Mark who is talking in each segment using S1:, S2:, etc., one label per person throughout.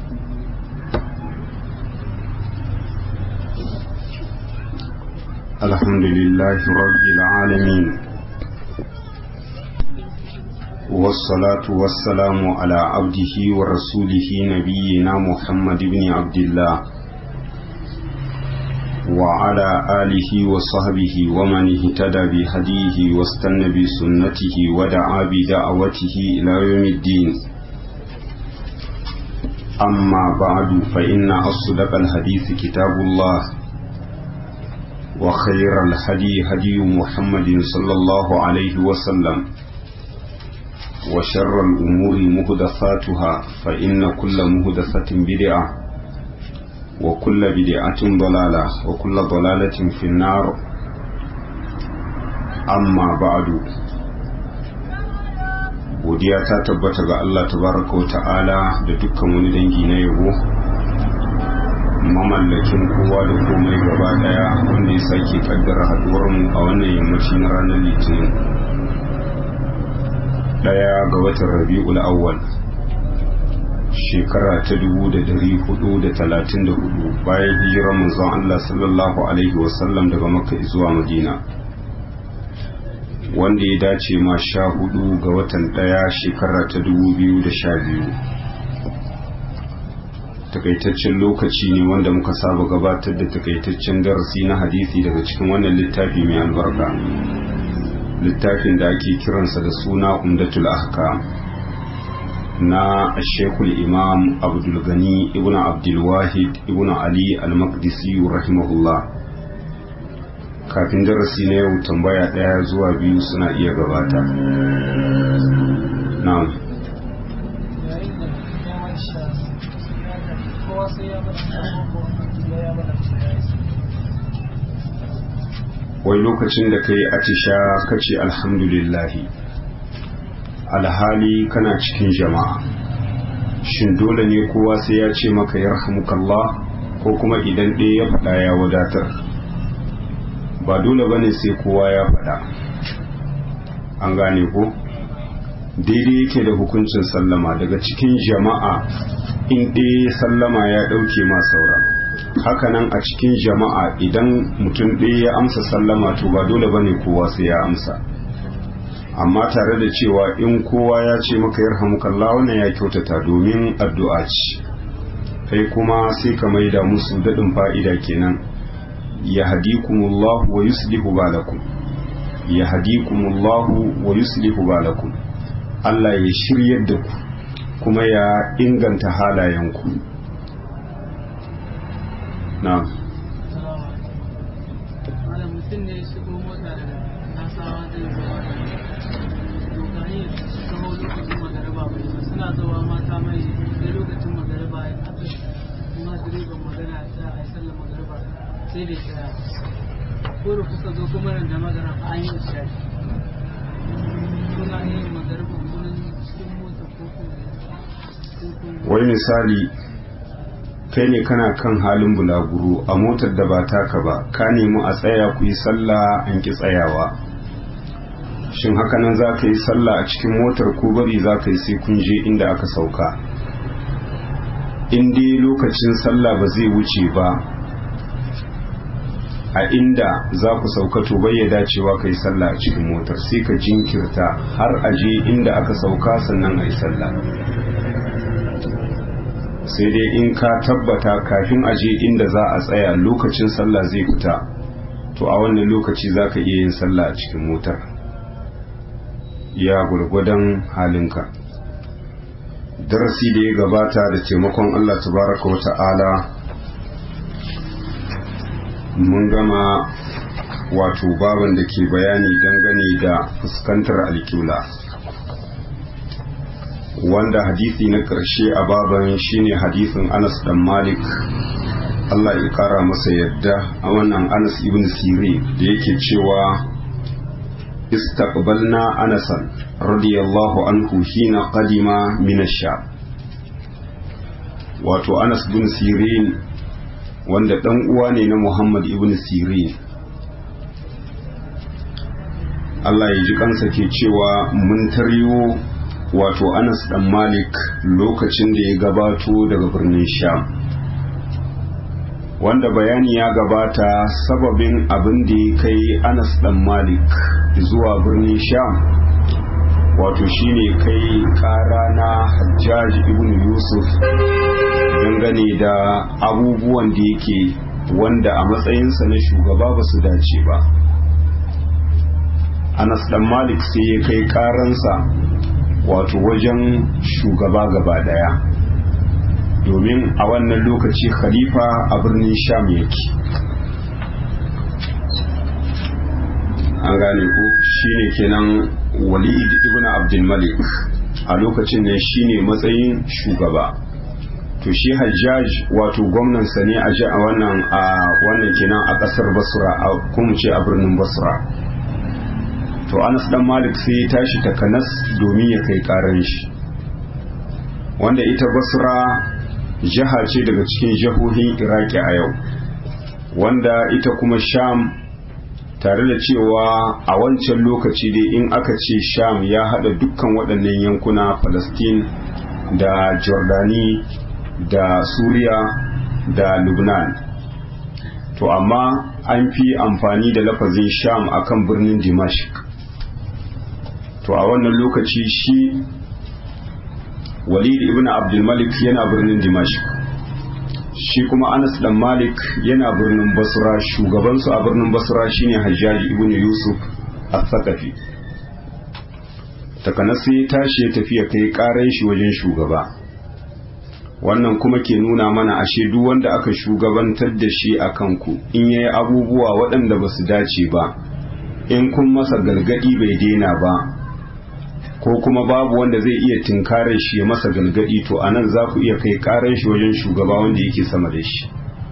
S1: الحمد لله رب العالمين والصلاة والسلام على عبده ورسوله نبينا محمد بن عبد الله وعلى آله وصحبه ومن اهتدى بهديه واستنى بسنته ودعا بدعوته إلى يوم الدين أما بعد فإن أصدق الحديث كتاب الله وخير الهدي هدي محمد صلى الله عليه وسلم وشر الأمور مهدثاتها فإن كل مهدثة بدعة وكل بدعة ضلالة وكل ضلالة في النار أما بعد godiya ta tabbata ga Allah tabaraka wa ta'ala da dukkan wani dangi na yabo mamallakin kowa da komai gaba daya wanda ya sake kaddara haduwarmu a wannan yammaci na ranar litinin daya ga watan rabi'ul awwal shekara ta dubu da dari hudu da talatin da hudu bayan hijirar manzon Allah sallallahu alaihi wasallam daga makka zuwa madina wanda ya dace ma sha hudu ga watan daya shekara ta dubu biyu da sha biyu takaitaccen lokaci ne wanda muka saba gabatar da takaitaccen darasi na hadisi daga cikin wannan littafi mai albarka littafin da ake kiransa da suna umdatul ahkam na shekul imam abdulgani ibn abdulwahid ibn ali al-maqdisi rahimahullah kafin darasi na yau tambaya daya zuwa biyu suna iya gabata na'am wai lokacin da ka yi atisha ka ce alhamdulillahi alhali kana cikin jama'a shin dole ne kowa sai ya ce maka yarhamukallah ko kuma idan ɗaya ya faɗa ya wadatar ba dole ba ne sai kowa ya faɗa an gane ko daidai yake da hukuncin sallama daga cikin jama'a in ɗaya sallama ya ɗauke ma saura hakanan a cikin jama'a idan mutum ɗaya ya amsa sallama to ba dole bane kowa sai ya amsa amma tare da cewa in kowa ya ce maka yarhamukallah wannan ya kyautata domin addu'a ce kai kuma sai ka maida musu daɗin fa'ida kenan ya hadikumullahu wa yuslihu balakum ya hadikumullahu wa yuslihu balakum Allah ya shiryar da ku kuma ya inganta halayenku na
S2: mutum ne shigo mota da nasawa zai zuwa dokani su kawo lokacin magariba bai ba suna zuwa mata mai sai lokacin magariba ya aka kuma direban magana ta a yi sallar magariba sai da shaya ko da kuka zo kuma da magana an yi shaya suna yin magariba wurin cikin mota ko kuma
S1: wai misali kai ne kana kan halin bulaguro a motar da ba taka ba ka nemi a tsaya ku yi sallah an ki tsayawa shin hakanan za ka yi sallah a cikin motar ko bari za ka yi sai kun je inda aka sauka in dai lokacin sallah ba zai wuce ba a inda za ku sauka to bai ya dacewa ka yi sallah a cikin motar sai ka jinkirta har a je inda aka sauka sannan a yi sallah sai dai in ka tabbata kafin aje inda za a tsaya lokacin sallah zai fita to a wannan lokaci za ka iya yin sallah a cikin motar ya gwargwadon halinka darasi da ya gabata da taimakon allah tabaraka wa ta'ala mun gama wato baban da ke bayani dangane da fuskantar alkiula wanda hadisi na ƙarshe a baban shine hadisin Anas dan Malik Allah ya kara masa yadda a wannan Anas ibn Siri da yake cewa istaqbalna Anasan radiyallahu anhu hina qadima min ash-Sham wato Anas ibn Sirin wanda dan uwa ne na Muhammad ibn Sirin Allah ya ji kansa ke cewa mun taryo wato anas dan malik lokacin da ya gabato daga birnin sham wanda bayani ya gabata sababin abin da ya kai anas dan malik zuwa birnin sham wato shine kai kara na hajjaj ibn yusuf dangane da abubuwan da yake wanda a matsayinsa na shugaba ba su dace ba anas dan malik sai ya kai karansa wato wajen shugaba gaba daya domin a wannan lokaci khalifa a birnin sham yake an gane ku shine kenan walid ibn abdul malik a lokacin ne shine matsayin shugaba to shi hajjaj wato gwamnansa ne a wannan a wannan kenan a kasar basra a kuma ce a birnin basra to anas dan malik sai ya tashi takanas domin ya kai karan shi wanda ita basra jiha ce daga cikin jihohin iraki a yau wanda ita kuma sham tare da cewa a wancan lokaci dai in aka ce sham ya hada dukkan waɗannan yankuna palestine da jordani da suriya da lubnan to amma an fi amfani da lafazin sham akan birnin dimashq to a wannan lokaci shi walid ibn abdulmalik yana birnin dimashq shi kuma anas dan malik yana birnin basra shugabansu a birnin basra shine hajjaji ibn yusuf al-thaqafi takanasi ya tashi ya tafi ya kai karan shi wajen shugaba wannan kuma ke nuna mana ashe duk wanda aka shugabantar da shi a kanku in yayi abubuwa waɗanda ba su dace ba in kun masa galgadi bai daina ba ko kuma babu wanda zai iya tinkarar shi ya masa galgadi to anan za ku iya kai karar shi wajen shugaba wanda yake sama da shi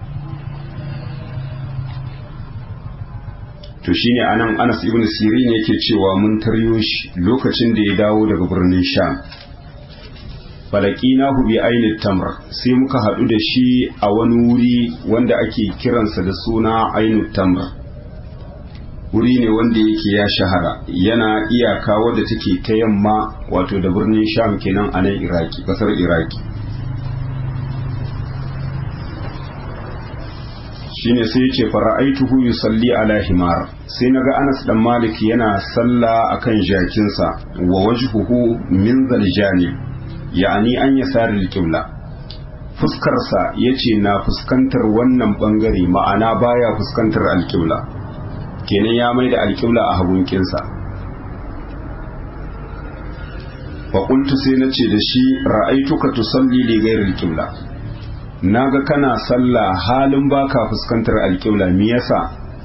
S1: to shine anan Anas ibn Sirin yake cewa mun taryo shi lokacin da ya dawo daga birnin Sham falaqinahu bi ainit tamr sai muka hadu da shi a wani wuri wanda ake kiransa da suna ainut tamr wuri ne wanda yake ya shahara yana iyaka wadda take ta yamma wato da birnin sham kenan a nan iraki kasar iraki shine sai ya ce fara'aituhu yusalli ala himar sai naga Anas dan Malik yana salla akan jakinsa wa wajhuhu min zaljani ya'ani an yasar al-qibla fuskarsa yace na fuskantar wannan bangare ma'ana baya fuskantar al-qibla kenan ya mai da alƙibla a hagunkinsa faƙultu sai na ce da shi ra'aituka tusalli li ghairil qibla naga kana sallah halin baka fuskantar alƙibla me yasa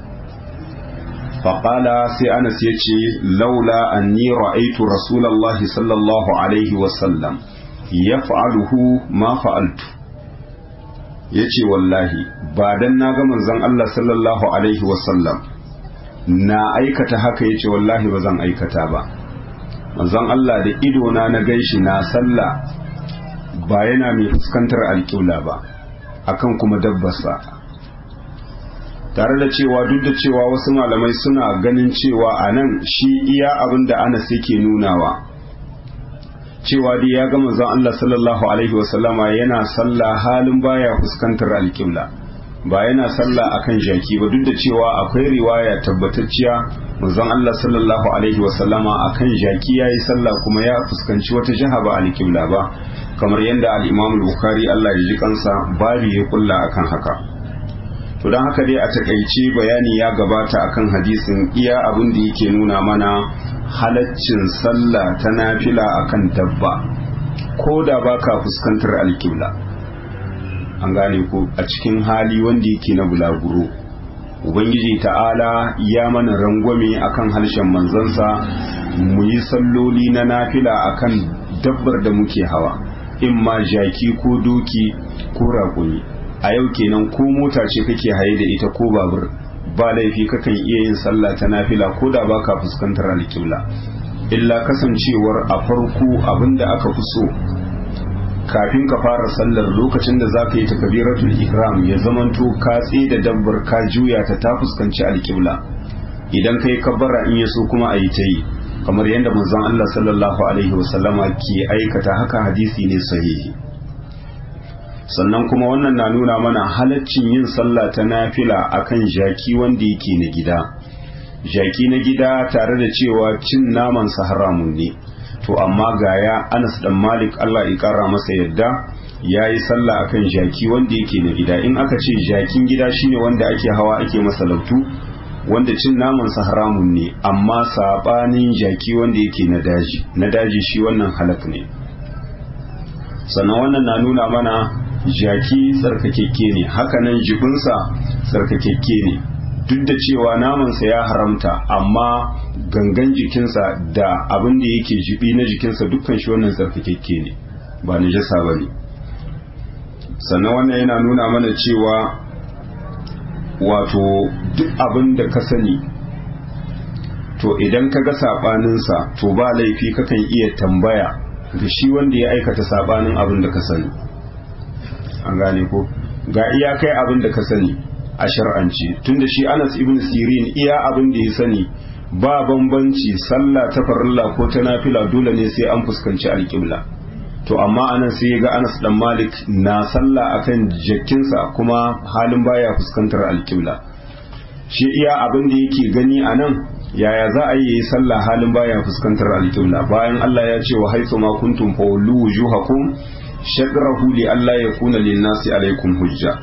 S1: faƙala sai anas ya ce laula anni ra'aitu rasulallahi sallallahu alaihi wasallam yaf'aluhu ma fa'altu yace wallahi ba dan naga manzon Allah sallallahu alaihi wasallam na aikata haka yace wallahi ba zan aikata ba manzon Allah da ido na na ganshi na sallah ba yana mai fuskantar alƙibla ba akan kuma dabbarsa tare da cewa duk da cewa wasu malamai suna ganin cewa a nan shi iya abin da Anas yake nunawa cewa dai ya ga manzon Allah sallallahu alaihi wasallama yana sallah halin baya fuskantar alƙibla ba yana sallah akan jaki ba duk da cewa akwai riwaya tabbatacciya manzon Allah sallallahu alaihi wasallama akan jaki yayi sallah kuma ya fuskanci wata jiha ba alƙibla ba kamar yadda al-Imam al-Bukhari Allah ya ji kansa babu ya kulla akan haka to don haka dai a takaice bayani ya gabata akan hadisin iya abin da yake nuna mana halaccin sallah ta nafila akan dabba ko da baka fuskantar alƙibla an gane ko a cikin hali wanda yake na bulaguro ubangiji ta'ala ya mana rangwame akan harshen manzansa mu yi salloli na nafila akan dabbar da muke hawa in ma jaki ko doki ko raƙumi a yau kenan ko mota ce kake haye da ita ko babur ba laifi kakan iya yin sallah ta nafila ko da baka fuskantar alƙibla illa kasancewar a farko abinda aka fi so kafin ka fara sallar lokacin da za ka yi takabiratul ihram ya zamanto ka da dabbar ka juya ta ta fuskanci alƙibla idan ka yi kabbara in ya so kuma a yi ta yi kamar yadda manzon Allah sallallahu alaihi wasallama ke aikata haka hadisi ne sahihi sannan kuma wannan na nuna mana halaccin yin sallah ta nafila akan jaki wanda yake na gida jaki na gida tare da cewa cin naman sa haramun ne to amma gaya Anas dan Malik Allah ya kara masa yadda yayi sallah akan jaki wanda yake na gida in aka ce jakin gida shine wanda ake hawa ake masa lautu wanda cin naman sa haramun ne amma sabanin jaki wanda yake na daji na daji shi wannan halak ne sannan wannan na nuna mana jaki tsarkakekke ne hakanan jibinsa tsarkakekke ne duk da cewa namansa ya haramta amma gangan jikinsa da abin da yake jibi na jikinsa dukkan shi wannan tsarkakekke ne ba najasa ba ne sannan wannan yana nuna mana cewa wato duk abin da ka sani to idan ka ga saɓaninsa to ba laifi kakan iya tambaya ga shi wanda ya aikata saɓanin abin da ka sani an gane ko ga iya kai abin da ka sani a shar'anci tunda shi Anas ibn Sirin iya abin da ya sani ba bambanci sallah ta farilla ko ta nafila dole ne sai an fuskanci alƙibla to amma anan sai ga Anas dan Malik na sallah akan jakinsa kuma halin baya fuskantar alƙibla shi iya abin da yake gani anan yaya za a yi sallah halin baya fuskantar alƙibla bayan Allah ya ce wa haythu ma kuntum fawlu wujuhakum shadrahu li Allah yakuna lin-nasi alaikum hujja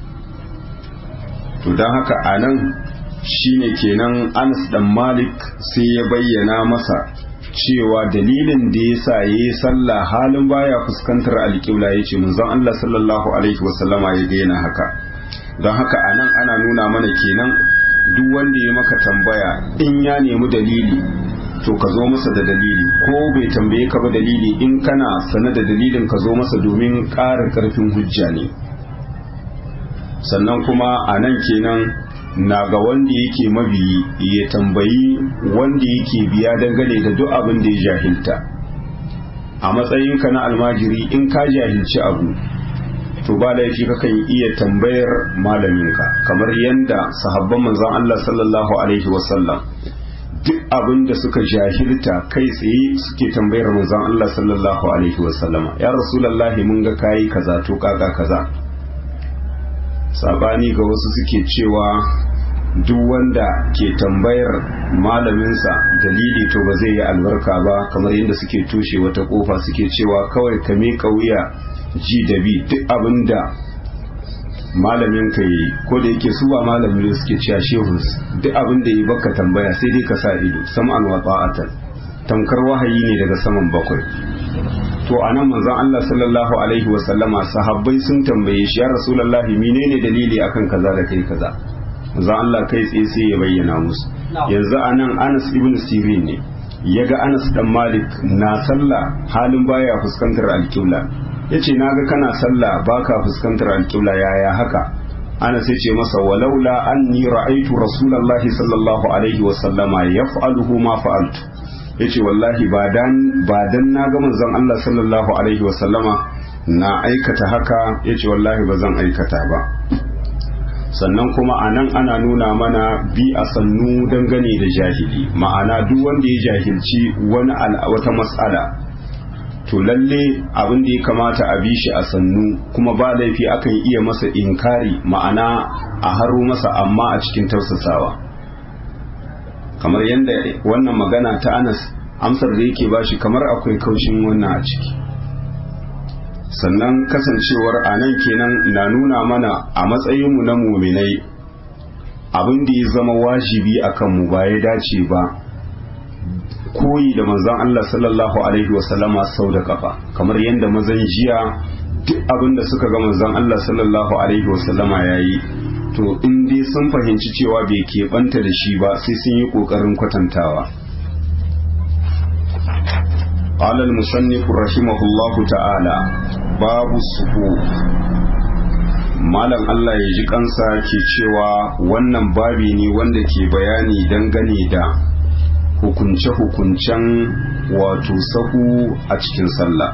S1: to don haka a nan shine kenan anas dan malik sai ya bayyana masa cewa dalilin da ya sa ya yi sallah halin baya fuskantar alƙibla ya ce manzon Allah sallallahu alaihi wasallama ya gaina haka don haka a nan ana nuna mana kenan duk wanda ya maka tambaya in ya nemi dalili to ka zo masa da dalili ko bai tambaye ka ba dalili in kana sane da dalilin ka zo masa domin ƙara ƙarfin hujja ne sannan kuma a nan kenan na ga wanda yake mabiyi ya tambayi wanda yake biya dangane da duk abin da ya jahilta a matsayinka na almajiri in ka jahilci abu to ba laifi kakan iya tambayar malaminka kamar yadda sahabban manzon Allah sallallahu alaihi wasallam duk abin da suka jahilta kai tsaye suke tambayar manzon Allah sallallahu alaihi wasallama ya rasulullahi mun ga kayi kaza to kaka kaza sabani ga wasu suke cewa duk wanda ke tambayar malaminsa dalili to ba zai yi albarka ba kamar yadda suke tushe wata kofa suke cewa kawai ka miƙa wuya ji da bi duk abin da malamin ka yi ko da yake su ba malamin suke cewa shehus duk abin da yi baka tambaya sai dai ka sa ido sam'an wa ta'atan tamkar wahayi ne daga saman bakwai to anan manzon Allah sallallahu alaihi wa sallama sahabbai sun tambaye shi ya rasulullahi menene dalili akan kaza da kai kaza manzon Allah kai tsaye sai ya bayyana musu yanzu anan Anas ibn Sirin ne yaga Anas dan Malik na sallah halin baya fuskantar alƙibla yace naga kana sallah baka fuskantar alƙibla yaya haka Anas ya ce masa walaula anni ra'aytu rasulullahi sallallahu alaihi wa sallama yaf'aluhu ma fa'altu yace wallahi ba dan ba dan na ga manzon Allah sallallahu alaihi wa sallama na aikata haka yace wallahi ba zan aikata ba sannan kuma anan ana nuna mana bi a sannu dangane da jahili ma'ana duk wanda ya jahilci wani wata mas'ala to lalle abin da ya kamata a bi shi a sannu kuma ba laifi akan iya masa inkari ma'ana a haro masa amma a cikin tausasawa kamar yadda wannan magana ta anas amsar da yake bashi kamar akwai kaushin wannan a ciki sannan kasancewar a nan kenan na nuna mana a matsayinmu na muminai abin da ya zama wajibi a kanmu ba ya dace ba koyi da manzon Allah sallallahu alaihi wasallama sau da kafa kamar yadda mazan jiya duk abin da suka ga manzon Allah sallallahu alaihi wasallama ya yi to in dai sun fahimci cewa bai keɓanta da shi ba sai sun yi ƙoƙarin kwatantawa قال المصنف رحمه الله تعالى باب الصفوف malam Allah ya ji kansa ke cewa wannan babi ne wanda ke bayani dangane da hukunce-hukuncen wato sahu a cikin sallah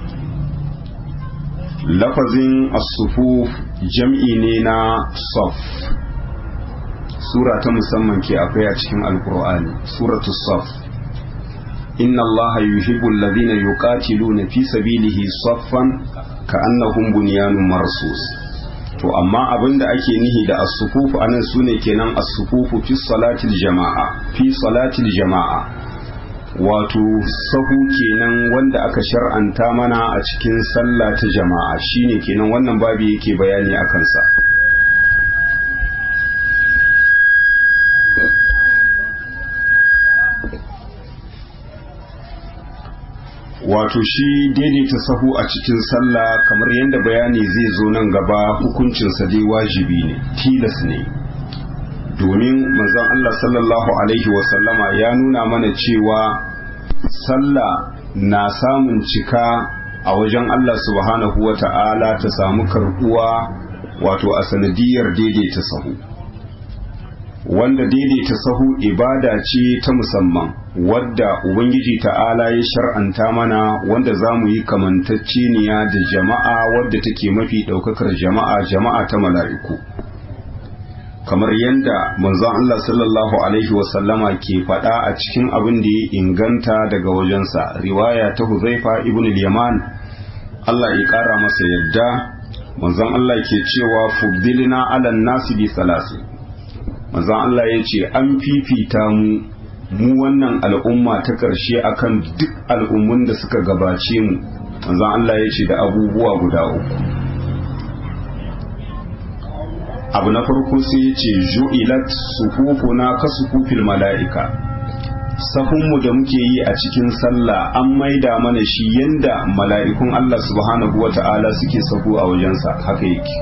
S1: lafazin as-sufuf jam'i ne na saf sura ta musamman ke akwai a cikin alkur'ani suratu saf inna allaha yuhibbul ladhina yuqatiluna fi sabilihi saffan ka'annahum bunyanun marsus to amma abinda ake nihi da as-sufufu anan sune kenan as-sufufu fi salatil jama'a fi salatil jama'a wato sahu kenan wanda aka shar'anta mana a cikin sallah ta jama'a shine kenan wannan babu yake bayani akan sa wato shi daidaita sahu a cikin sallah kamar yadda bayani zai zo nan gaba hukuncinsa dai wajibi ne tilas ne domin manzon Allah sallallahu alaihi wasallama ya nuna mana cewa sallah na samun cika a wajen Allah subhanahu wa ta'ala ta samu karbuwa wato a sanadiyar daidaita sahu wanda daidaita sahu ibada ce ta musamman wadda ubangiji ta'ala ya shar'anta mana wanda za mu yi kamantacceniya da jama'a wadda take mafi ɗaukakar jama'a jama'a ta mala'iku kamar yadda manzon Allah sallallahu alaihi wasallama ke faɗa a cikin abin da ya inganta daga wajensa riwaya ta huzaifa ibn yaman Allah ya ƙara masa yadda manzon Allah ke cewa fuddilina alan nasi bi salasi manzon Allah ya ce an fifita mu mu wannan al'umma ta ƙarshe akan duk al'ummun da suka gabace mu manzon Allah ya ce da abubuwa guda uku abu na farko sai ya ce ju'ilat sufufuna ka sufufil mala'ika sahunmu da muke yi a cikin sallah an maida mana shi yanda mala'ikun Allah subhanahu wa ta'ala suke sahu a wajensa haka yake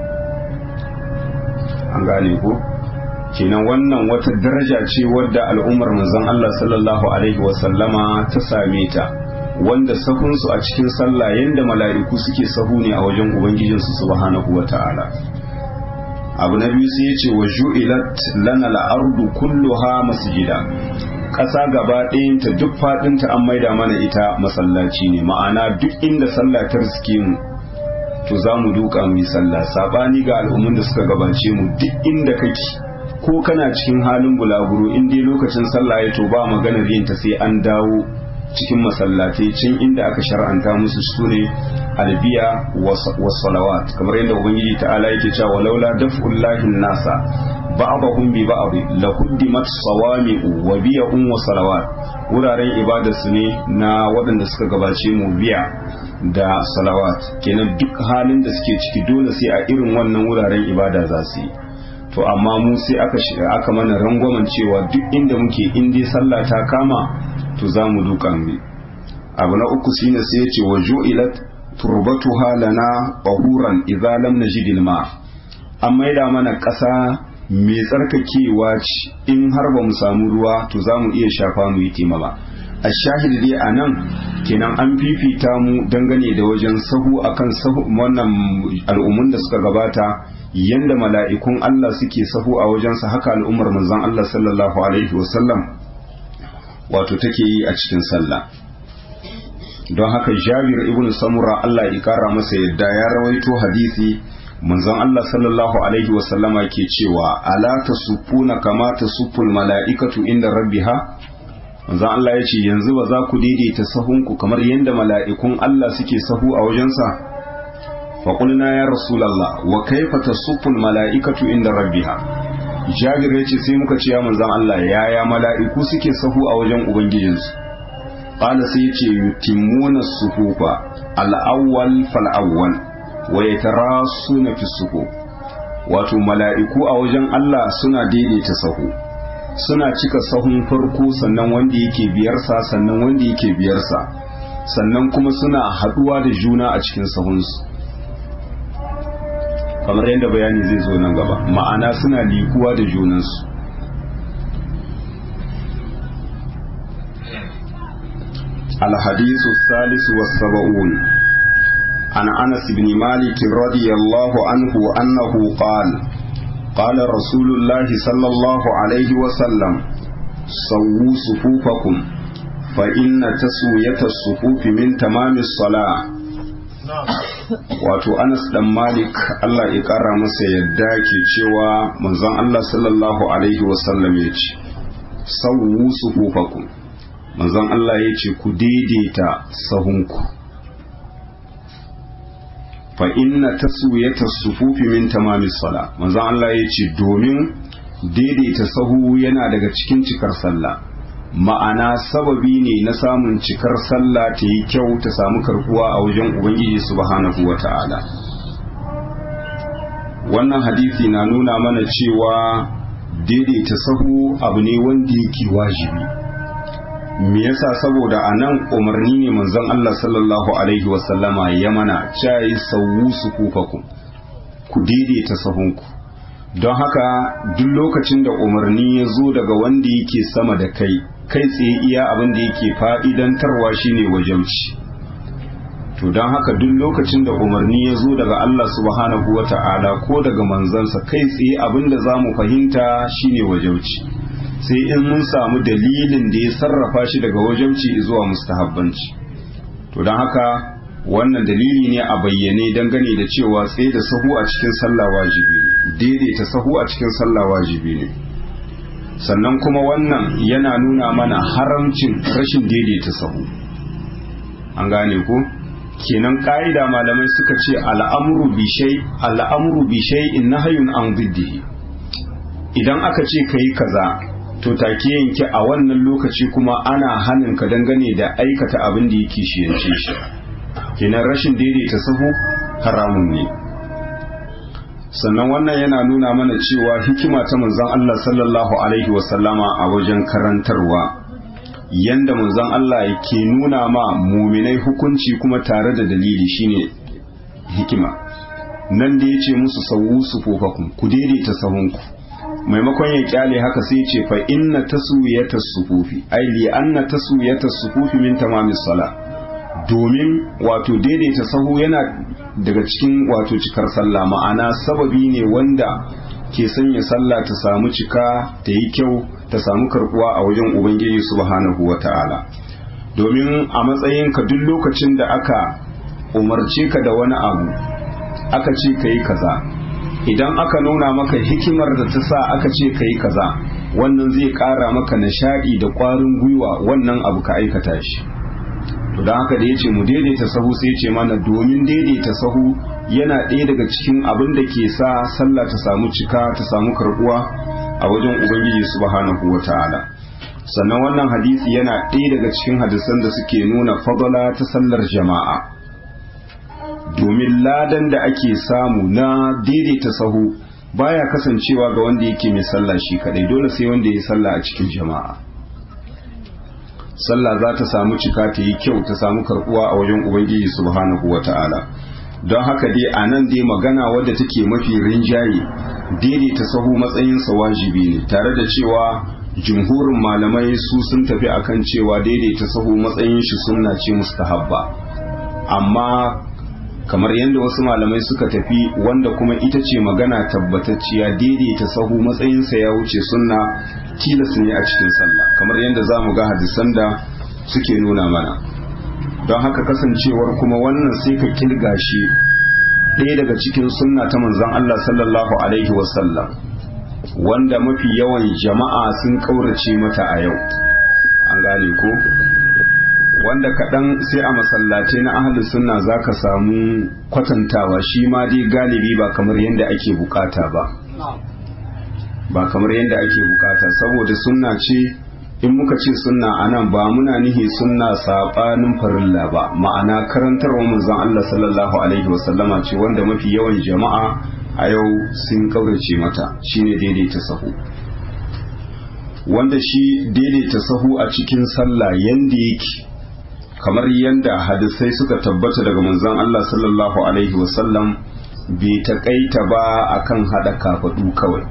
S1: an gane ko kenan wannan wata daraja ce wadda al'ummar manzon Allah sallallahu alaihi wasallama ta same ta wanda sahunsu a cikin sallah yanda mala'iku suke sahu ne a wajen ubangijinsu subhanahu wa ta'ala abu na biyu sai ya ce wa ju'ilat lana al'ardu kulluha masjida ƙasa gaba ɗayanta duk faɗinta an maida mana ita masallaci ne ma'ana duk inda sallah ta riske mu to za mu duka mu yi sallah sabani ga al'ummun da suka gabace mu duk inda kake ko kana cikin halin bulaguro in dai lokacin sallah ya to ba maganar yin ta sai an dawo cikin masallatai can inda aka shar'anta musu su ne albiya was salawat kamar yadda ubangiji ta'ala yake cewa walaula daf'ullahi nasa ba'dahum bi ba'd la quddimat sawami'u wa biya'un wa salawat wuraren ibada su ne na waɗanda suka gabace mu biya da salawat kenan duk halin da suke ciki dole sai a irin wannan wuraren ibada za su yi to amma mu sai aka aka mana rangwamen cewa duk inda muke in dai sallah ta kama to za mu duka mu abu na uku shine sai ya ce wa ju'ilat turbatuha lana bahuran idza lam najid ma an maida mana ƙasa mai tsarkakewa ce in har ba mu samu ruwa to za mu iya shafa mu yi taimama a shahid dai a nan kenan an fifita mu dangane da wajen sahu akan sahu wannan al'ummun da suka gabata yanda mala'ikun Allah suke sahu a wajensa haka al'ummar manzon Allah sallallahu alaihi wasallam wato take yi a cikin sallah don haka jabir ibn samura Allah ya kara masa yadda ya rawaito hadisi manzon Allah sallallahu alaihi wasallama ke cewa ala tasufuna kama tasuful mala'ikatu inda rabbiha manzon Allah ya ce yanzu ba za ku daidaita sahunku kamar yadda mala'ikun Allah suke sahu a wajensa faƙulna ya rasulallah wa kaifa tasuful mala'ikatu inda rabbiha jabir ya ce sai muka ce ya manzon Allah yaya mala'iku suke sahu a wajen ubangijinsu qala sai ya ce yutimmuna sufufa al-awwal fal-awwal wa yatarasuna fi sufu wato mala'iku a wajen Allah suna daidaita sahu suna cika sahun farko sannan wanda yake biyarsa sannan wanda yake biyarsa sannan kuma suna haduwa da juna a cikin sahunsu kamar yadda bayani zai zo nan gaba ma'ana suna likuwa da junansu الحديث الثالث والسبعون عن أنس بن مالك رضي الله عنه أنه قال قال رسول الله صلى الله عليه وسلم سووا صفوفكم فإن تسوية الصفوف من تمام الصلاة wato Anas dan Malik Allah ya kara masa yadda ke cewa manzon Allah sallallahu alaihi wasallam ya ce sawwu sufufakum manzon Allah ya ce ku daidaita sahunku fa inna taswiyata sufufi min tamamis sala manzon Allah ya ce domin daidaita sahu yana daga cikin cikar sallah ma'ana sababi ne na samun cikar sallah ta yi kyau ta samu karkuwa a wajen ubangiji subhanahu wata'ala wannan hadisi na nuna mana cewa daidaita sahu abu ne wanda yake wajibi me yasa saboda a nan umarni ne manzon Allah sallallahu alaihi wasallama ya mana cayi sawu su kufaku ku daidaita sahunku don haka duk lokacin da umarni ya zo daga wanda yake sama da kai kai tsaye iya abin da yake fa'idantarwa shine wajauci to don haka duk lokacin da umarni ya zo daga Allah subhanahu wa ta'ala ko daga manzansa kai tsaye abin da za mu fahimta shine wajauci sai in mun samu dalilin da ya sarrafa shi daga wajauci zuwa mustahabbanci to don haka wannan dalili ne a bayyane dangane da cewa tsaye da sahu a cikin sallah wajibi ne daidaita sahu a cikin sallah wajibi ne sannan kuma wannan yana nuna mana haramcin rashin daidaita sahu an gane ko kenan ka'ida malamai suka ce al'amru bi shay al'amru bi shay'in nahyun an diddihi idan aka ce kai kaza to take yanke a wannan lokaci kuma ana hanin ka dangane da aikata abin da yake shiyance shi kenan rashin daidaita sahu haramun ne sannan wannan yana nuna mana cewa hikima ta manzon Allah sallallahu alaihi wasallama a wajen karantarwa yanda manzon Allah ke nuna ma muminai hukunci kuma tare da dalili shine hikima nan da yace musu sawu sufufakum ku daidaita sahunku maimakon ya kyale haka sai ce fa inna taswiyatas sufufi ai li anna taswiyatas sufufi min tamamis sala domin wato daidaita sahu yana daga cikin wato cikar sallah ma'ana sababi ne wanda ke sanya sallah ta samu cika ta yi kyau ta samu karbuwa a wajen ubangiji subhanahu wata'ala domin a matsayinka duk lokacin da aka umarce ka da wani abu aka ce ka yi kaza idan aka nuna maka hikimar da ta sa aka ce ka yi kaza wannan zai ƙara maka nishaɗi da ƙwarin gwiwa wannan abu ka aikata shi to don haka da ya ce mu daidaita sahu sai ce mana domin daidaita sahu yana ɗaya daga cikin abin da ke sa sallah ta samu cika ta samu karɓuwa a wajen ubangiji subhanahu wa ta'ala sannan wannan hadisi yana ɗaya daga cikin hadisan da suke nuna fadala ta sallar jama'a domin ladan da ake samu na daidaita sahu baya kasancewa ga wanda yake mai sallah shi kadai dole sai wanda ya sallah a cikin jama'a sallah za ta samu cika ta yi kyau ta samu karbuwa a wajen ubangiji subhanahu wata'ala don haka dai a nan dai magana wadda take mafi rinjaye daidaita sahu matsayinsa wajibi ne tare da cewa jumhurin malamai su sun tafi akan cewa daidaita sahu matsayin shi sunna ce mustahabba amma kamar yadda wasu malamai suka tafi wanda kuma ita ce magana tabbatacciya daidaita sahu matsayinsa ya wuce sunna tilas ne a cikin sallah kamar yadda za mu ga hadisan da suke nuna mana don haka kasancewar kuma wannan sai ka kilga shi ɗaya daga cikin sunna ta manzon Allah sallallahu alaihi wasallam wanda mafi yawan jama'a sun ƙaurace mata a yau an gane ko wanda kaɗan sai a masallace na ahalin sunna za ka samu kwatantawa shi ma dai galibi ba kamar yadda ake bukata ba ba kamar yadda ake bukata saboda sunna ce in muka ce sunna anan ba muna nihi sunna saɓanin farilla ba ma'ana karantarwa manzon Allah sallallahu alaihi wasallama ce wanda mafi yawan jama'a a yau sun kaurace mata shine daidaita sahu wanda shi daidaita sahu a cikin sallah yanda yake kamar yadda hadisai suka tabbata daga manzon Allah sallallahu alaihi wasallam bai taƙaita ba akan haɗa kafaɗu kawai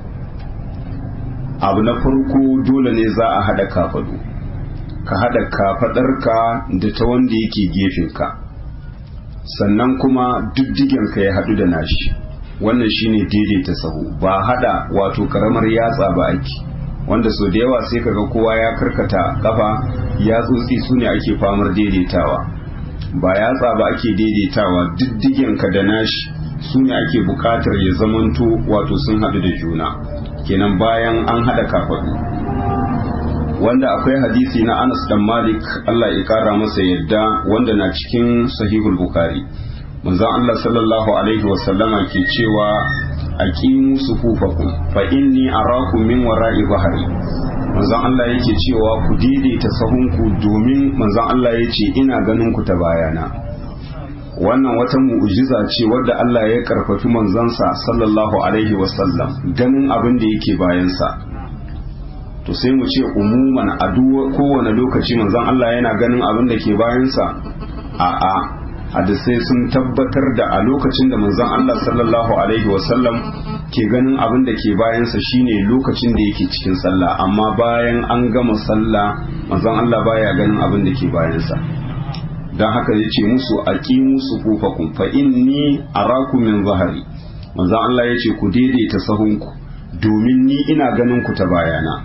S1: abu na farko dole ne za a haɗa kafaɗu ka haɗa kafaɗarka da ta wanda yake gefenka sannan kuma diddigenka ya haɗu da nashi wannan shine daidaita sahu ba haɗa wato karamar yatsa ba ake wanda sau da yawa sai kaga kowa ya karkata kafa ya tsotsi su ne ake famar daidaitawa ba yatsa ba ake daidaitawa diddigenka da nashi su ne ake bukatar ya zamanto wato sun haɗu da juna kenan bayan an haɗa kafaɗu wanda akwai hadisi na Anas dan Malik Allah ya kara masa yadda wanda na cikin sahihul Bukhari manzon Allah sallallahu alaihi wa sallama ke cewa aqimu sufufakum fa inni arakum min wara'i bahri manzon Allah yake cewa ku daidaita sahunku domin manzon Allah yace ina ganin ku ta bayana wannan wata mu'jiza ce wadda Allah ya karfafi manzansa sallallahu alaihi wasallam ganin abin da yake bayansa to sai mu ce umuman a kowane lokaci manzon Allah yana ganin abin da ke bayansa a'a hadisai sun tabbatar da a lokacin da manzon Allah sallallahu alaihi wasallam ke ganin abin da ke bayansa shine lokacin da yake cikin sallah amma bayan an gama sallah manzon Allah baya ganin abin da ke bayansa don haka ya ce musu aqimu sufufakum fa inni araku min zahari manzon Allah ya ce ku daidaita sahunku domin ni ina ganin ku ta bayana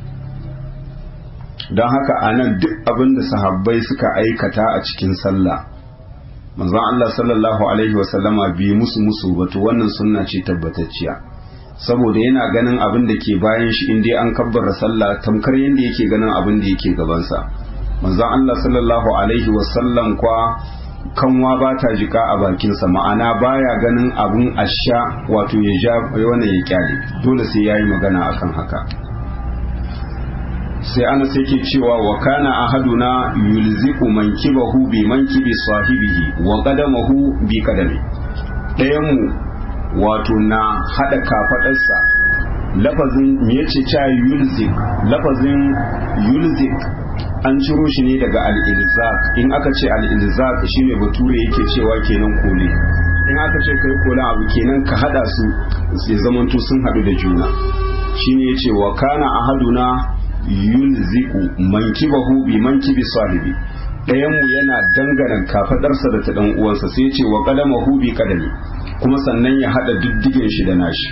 S1: don haka anan duk abin da sahabbai suka aikata a cikin sallah manzon Allah sallallahu alaihi wasallama bi musu musu wato wannan sunna ce tabbatacciya saboda yana ganin abin da ke bayan shi in dai an kabbara sallah tamkar yadda yake ganin abin da yake gabansa manzon Allah sallallahu alaihi wasallam kwa kanwa ba ta jika a bakinsa ma'ana baya ganin abin asha wato ya ja wannan ya kyale dole sai yayi magana akan haka sai ana sai ke cewa wa kana ahaduna yulziqu mankibahu bi mankibi sahibihi wa qadamahu bi qadami ɗayan mu wato na hada kafadarsa lafazin me yace cha yulzik lafazin yulzik an ciro shi ne daga al-ilzaq in aka ce al-ilzaq shine bature yake cewa kenan kole in aka ce kai kola abu kenan ka hada su sai zamanto sun hadu da juna shine yace wa kana ahaduna yulziku mankibahu bi mankibi sahibi ɗayan mu yana dangana kafadarsa da ta dan uwansa sai ya ce wa qalamahu bi qadami kuma sannan ya hada diddigen shi da nashi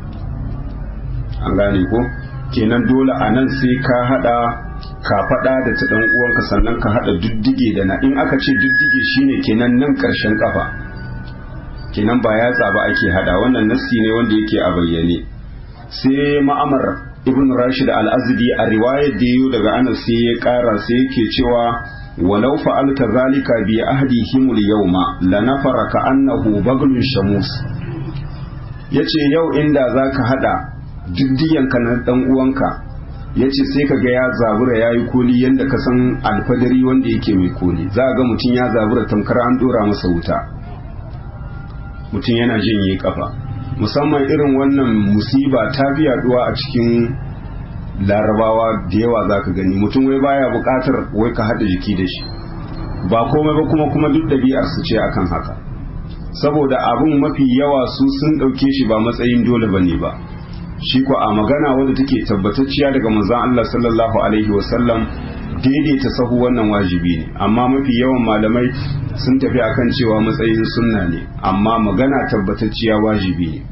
S1: an gane ko kenan dole a nan sai ka hada kafada da ta dan uwanka sannan ka hada diddige da na in aka ce diddige shine kenan nan karshen kafa kenan ba yatsa ba ake hada wannan nassi ne wanda yake a bayyane sai ma'amar ibn rashid al-azdi a riwayar da yiwu daga anas sai ya kara sai yake cewa walau fa'alta zalika bi ahdihim al-yawma lanafara ka annahu baglun shamus yace yau inda zaka hada diddiyanka na dan uwanka yace sai kaga ya zabura yayi koli yanda ka san alfadari wanda yake mai koli za ga mutum ya zabura tamkar an dora masa wuta mutum yana jin yi kafa musamman irin wannan musiba ta fi yaduwa a cikin larabawa da yawa za ka gani mutum wai baya bukatar wai ka haɗa jiki da shi ba komai ba kuma kuma duk ɗabi'ar su ce akan haka saboda abin mafi yawa su sun ɗauke shi ba matsayin dole ba ne ba shi ko a magana wadda take tabbatacciya daga manzon Allah sallallahu alaihi wasallam daidaita sahu wannan wajibi ne amma mafi yawan malamai sun tafi akan cewa matsayin sunna ne amma magana tabbatacciya wajibi ne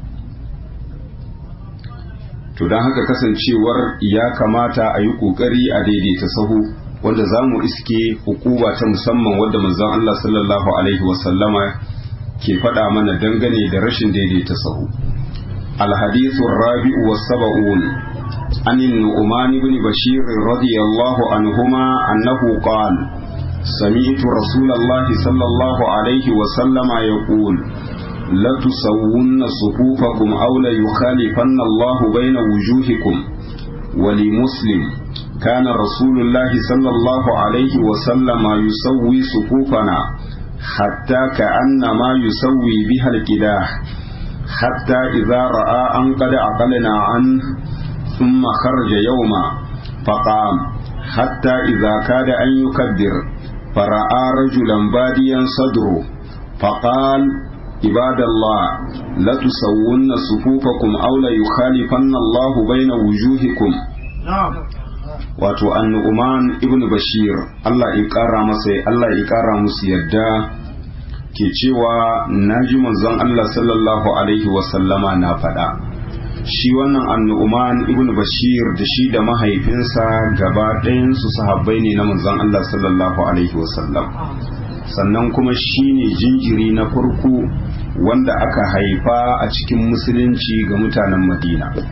S1: to don haka kasancewar ya kamata a yi kokari a daidaita sahu wanda za mu iske hukuma ta musamman wadda manzon Allah sallallahu alaihi wasallama ke faɗa mana dangane da rashin daidaita sahu الحديث الرابع والسبعون عن النعمان بن بشير رضي الله عنهما أنه قال سمعت رسول الله صلى الله عليه وسلم يقول لتسون صفوفكم أو ليخالفن الله بين وجوهكم ولمسلم كان رسول الله صلى الله عليه وسلم يسوي صفوفنا حتى كأنما يسوي بها الكداح حتى إذا رأى أن قد عقلنا عنه ثم خرج يوما فقام حتى إذا كاد أن يكبر فرأى رجلا باديا صدره فقال عباد الله لتسون صفوفكم أو ليخالفن الله بين وجوهكم wato annu'uman ibn bashir Allah ya kara masa Allah ya kara musu yadda ke cewa naji manzon Allah sallallahu alaihi wasallama na faɗa shi wannan annu'uman ibn bashir da shi da mahaifinsa gaba ɗayansu sahabbai ne na manzon Allah sallallahu alaihi wasallam sannan kuma shi ne jinjiri na farko wanda aka haifa a cikin musulunci ga mutanen madina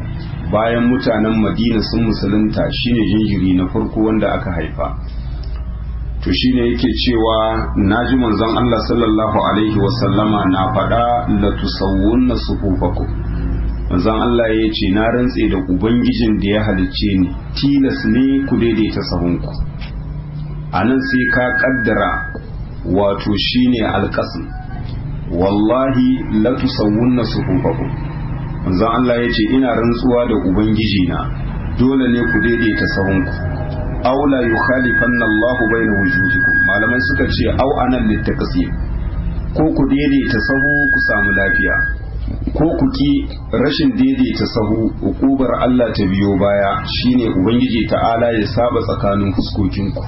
S1: bayan mutanen madina sun musulunta shine jinjiri na farko wanda aka haifa to shine yake cewa naji manzon Allah sallallahu alaihi wasallama na faɗa la tusawwunna sufufakum manzon Allah ya ce na rantse da ubangijin da ya halicce ni tilas ne ku daidaita sahunku anan sai ka kaddara wato shine alqasm wallahi la tusawwunna sufufakum manzon Allah ya ce ina rantsuwa da ubangiji na dole ne ku daidaita sahunku aw la yukhalifanna Allahu bayna wujuhikum malamai suka ce aw anan littaqsim ko ku daidaita sahu ku samu lafiya ko ku ki rashin daidaita sahu ukubar Allah ta biyo baya shine ubangiji ta'ala ya saba tsakanin fuskokinku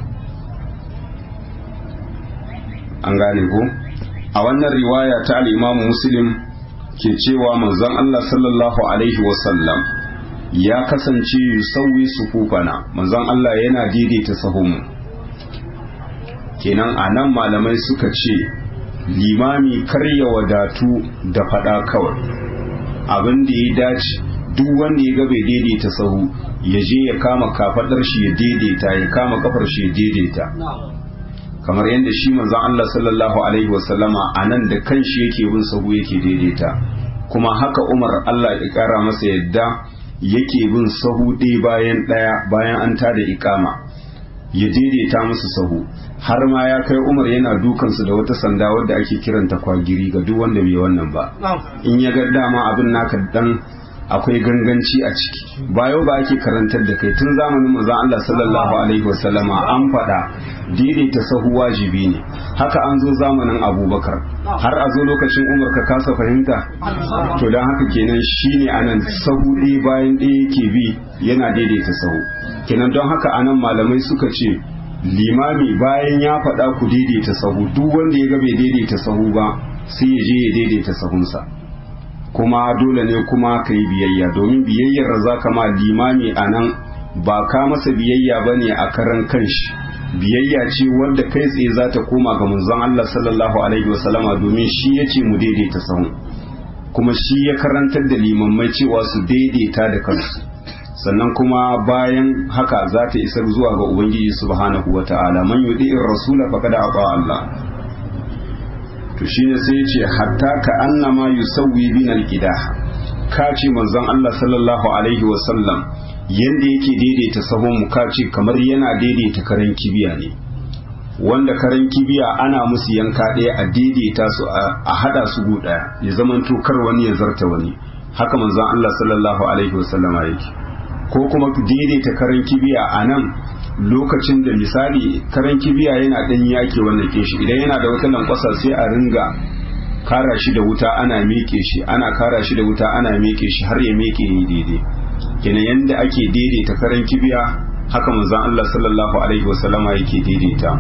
S1: an gane ko a wannan riwaya ta al-Imam Muslim ke cewa manzon Allah sallallahu alaihi wasallam ya kasance yusawwi sufufana manzon Allah yana daidaita sahunmu kenan anan malamai suka ce limami kar ya wadatu da fada kawai abin da ya dace duk wanda ya ga bai daidaita sahu ya je ya kama kafadar shi ya daidaita ya kama kafar shi ya daidaita kamar yadda shi manzon Allah sallallahu alaihi wasallama anan da kanshi yake bin sahu yake daidaita kuma haka Umar Allah ya kara masa yadda yake bin sahu ɗaya bayan ɗaya bayan an tada ikama ya daidaita musu sahu har ma ya kai umar yana dukansu da wata sanda wadda ake kiranta kwagiri ga duk wanda bai wannan ba in ya ga dama abin naka dan akwai ganganci a ciki ba yau ba ake karantar da kai tun zamanin manzon Allah sallallahu alaihi wasallama an faɗa daidaita sahu wajibi ne haka an zo zamanin Abubakar har a zo lokacin Umar ka kasa fahimta to dan haka kenan shine anan sahu ɗaya bayan ɗaya yake bi yana daidaita sahu kenan don haka anan malamai suka ce limami bayan ya faɗa ku daidaita sahu duk wanda ya ga bai daidaita sahu ba sai ya je ya daidaita sahunsa kuma dole ne kuma ka yi biyayya domin biyayyar da za ka ma limami a nan ba ka masa biyayya ba ne a karan kanshi biyayya ce wanda kai tsaye za ta koma ga manzon Allah sallallahu alaihi wasallama domin shi ya ce mu daidaita sahu kuma shi ya karantar da limammai cewa su daidaita da kansu sannan kuma bayan haka za ta isar zuwa ga ubangiji subhanahu wata'ala man yudi'ir rasula faqad ata Allah to shine sai ya ce hatta ka annama yusawwi bin alqidah ka ce manzon Allah sallallahu alaihi wa sallam yanda yake daidaita sahun mu ka ce kamar yana daidaita karen kibiya ne wanda karen kibiya ana musu yanka ɗaya a daidaita su a hada su gu ɗaya ya zamanto kar wani ya zarta wani haka manzon Allah sallallahu alaihi wa sallama yake ko kuma daidaita karen kibiya a nan lokacin da misali karen kibiya yana ɗan yake wannan ke shi idan yana da wata lankwasa sai a ringa kara shi da wuta ana meke shi ana kara shi da wuta ana meke shi har ya meke yi daidai kenan yanda ake daidaita karen kibiya haka manzon Allah sallallahu alaihi wasallama yake daidaita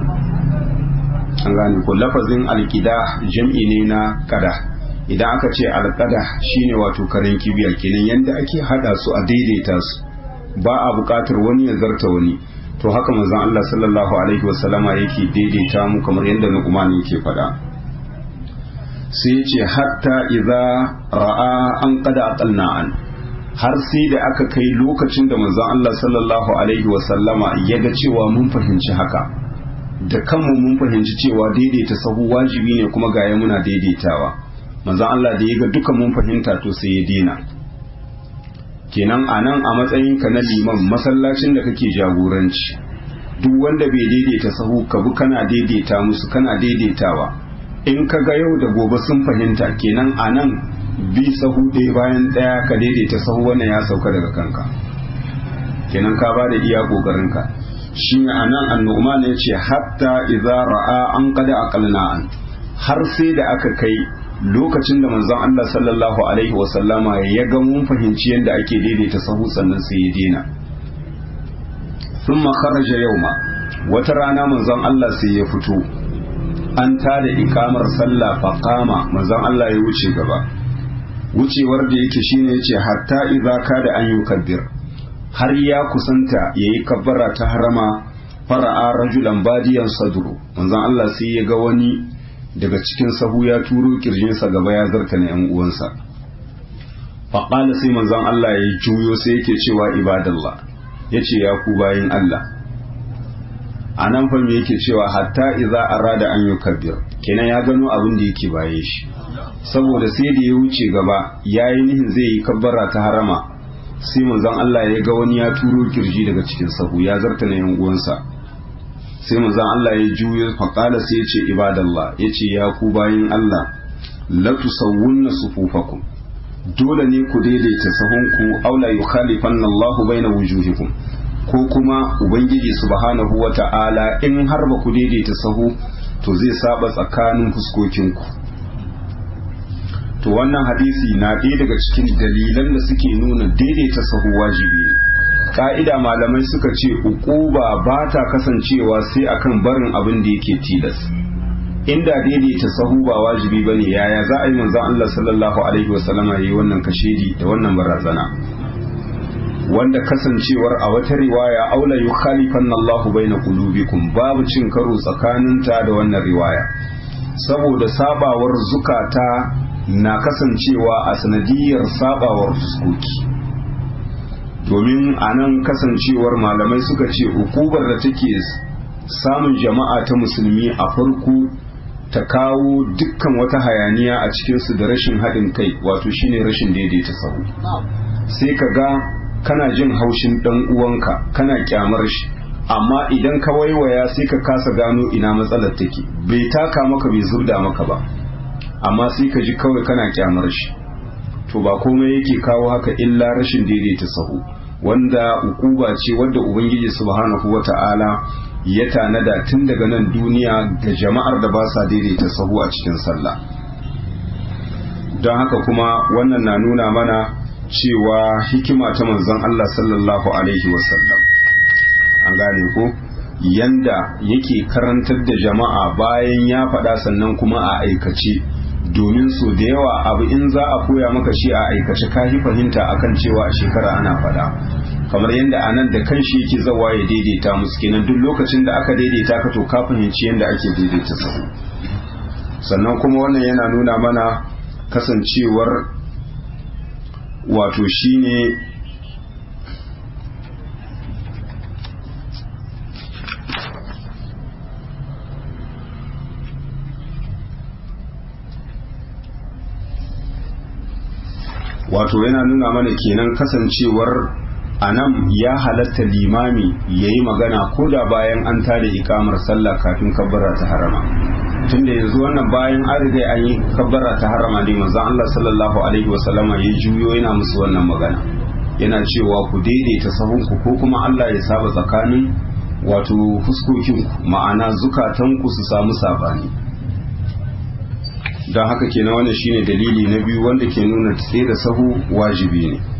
S1: an gane ko lafazin alqida jam'i ne na kada idan aka ce alqada shine wato karen kibiya kenan yanda ake hada su a daidaita su ba a buƙatar wani ya zarta wani to haka manzon Allah sallallahu alaihi wasallama yake daidaita mu kamar yadda Nu'man yake faɗa sai ya ce hatta idza ra'a an qada aqalna an har sai da aka kai lokacin da manzon Allah sallallahu alaihi wasallama ya ga cewa mun fahimci haka da kanmu mun fahimci cewa daidaita sahu wajibi ne kuma gaya muna daidaitawa manzon Allah da ya ga duka mun fahimta to sai ya dena kenan a nan a matsayinka na liman masallacin da kake jagoranci duk wanda bai daidaita sahu ka bi kana daidaita musu kana daidaitawa in ka ga yau da gobe sun fahimta kenan a nan bi sahu ɗaya bayan ɗaya ka daidaita sahu wannan ya sauka daga kanka kenan ka ba da iya ƙoƙarinka shi ne a nan annu'man ya ce hatta idza ra'a an qada aqalna an har sai da aka kai lokacin da manzon Allah sallallahu alaihi wasallama ya ga mun fahimci yadda ake daidaita sahu sannan sai ya dena thumma kharaja yawma wata rana manzon Allah sai ya fito an tada ikamar sallah fa qama manzon Allah ya wuce gaba wucewar da yake shine yace hatta idza kada an yukabbir har ya kusanta yayi kabbara ta harama fara'a rajulan badiyan sadru manzon Allah sai ya ga wani daga cikin sahu ya turo kirjinsa gaba ya zarta na ‘yan uwansa faƙala sai manzon Allah ya juyo sai yake cewa ibadallah ya ce ya ku bayin Allah a nan fa me yake cewa hatta idza arada an yukabbir kenan ya gano abin da yake baye shi saboda sai da ya wuce gaba yayi nihin zai yi kabbara ta harama sai manzon Allah ya ga wani ya turo kirji daga cikin sahu ya zarta na yan uwansa sai manzon Allah ya juyo faƙala sai ya ce ibadallah ya ce ya ku bayin Allah la tusawwunna sufufakum dole ne ku daidaita sahunku aula yukhalifanna Allahu baina wujuhikum ko kuma ubangiji subhanahu wata'ala in har ba ku daidaita sahu to zai saba tsakanin fuskokinku to wannan hadisi na ɗaya daga cikin dalilan da suke nuna daidaita sahu wajibi ne ka'ida malamai suka ce uquba ba ta kasancewa sai akan barin abin da yake tilas inda daidaita sahu ba wajibi bane yaya za a yi manzon Allah sallallahu alaihi wasallama yayi wannan kashedi da wannan barazana wanda kasancewar a wata riwaya aula yukhalifanna Allah baina qulubikum babu cin karo tsakaninta da wannan riwaya saboda sabawar zukata na kasancewa a sanadiyar sabawar fuskoki domin a nan kasancewar malamai suka ce hukubar da take samun jama'a ta musulmi a farko ta kawo dukkan wata hayaniya a cikinsu da rashin haɗin kai wato shine rashin daidaita sahu sai ka ga kana jin haushin ɗan uwanka kana kyamar shi amma idan ka waiwaya sai ka kasa gano ina matsalar take bai taka maka bai zubda maka ba amma sai ka ji kawai kana kyamar shi to ba komai yake kawo haka illa rashin daidaita sahu wanda ukuba ce wadda ubangiji subhanahu wata'ala ya tanada tun daga nan duniya ga jama'ar da ba sa daidaita sahu a cikin sallah don haka kuma wannan na nuna mana cewa hikima ta manzon Allah sallallahu alaihi wasallam an gane ko yanda yake karantar da jama'a bayan ya faɗa sannan kuma a aikace domin so da yawa abu in za a koya maka shi a aikace ka yi fahimta akan cewa a shekara ana faɗa kamar yadda a nan da kanshi yake zawa ya daidaita musu kenan duk lokacin da aka daidaita ka to ka fahimci yadda ake daidaita sahu sannan kuma wannan yana nuna mana kasancewar wato shine wato yana nuna mana kenan kasancewar a nan ya halatta limami ya yi magana ko da bayan an tada ikamar sallah kafin kabbara ta harama tunda yanzu wannan bayan an riga an yi kabbara ta harama ne manzon Allah sallallahu alaihi wasallama ya juyo yana musu wannan magana yana cewa ku daidaita sahunku ko kuma Allah ya saba tsakanin wato fuskokinku ma'ana zukatanku su samu sabani don haka kenan wannan shine dalili na biyu wanda ke nuna tsaye da sahu wajibi ne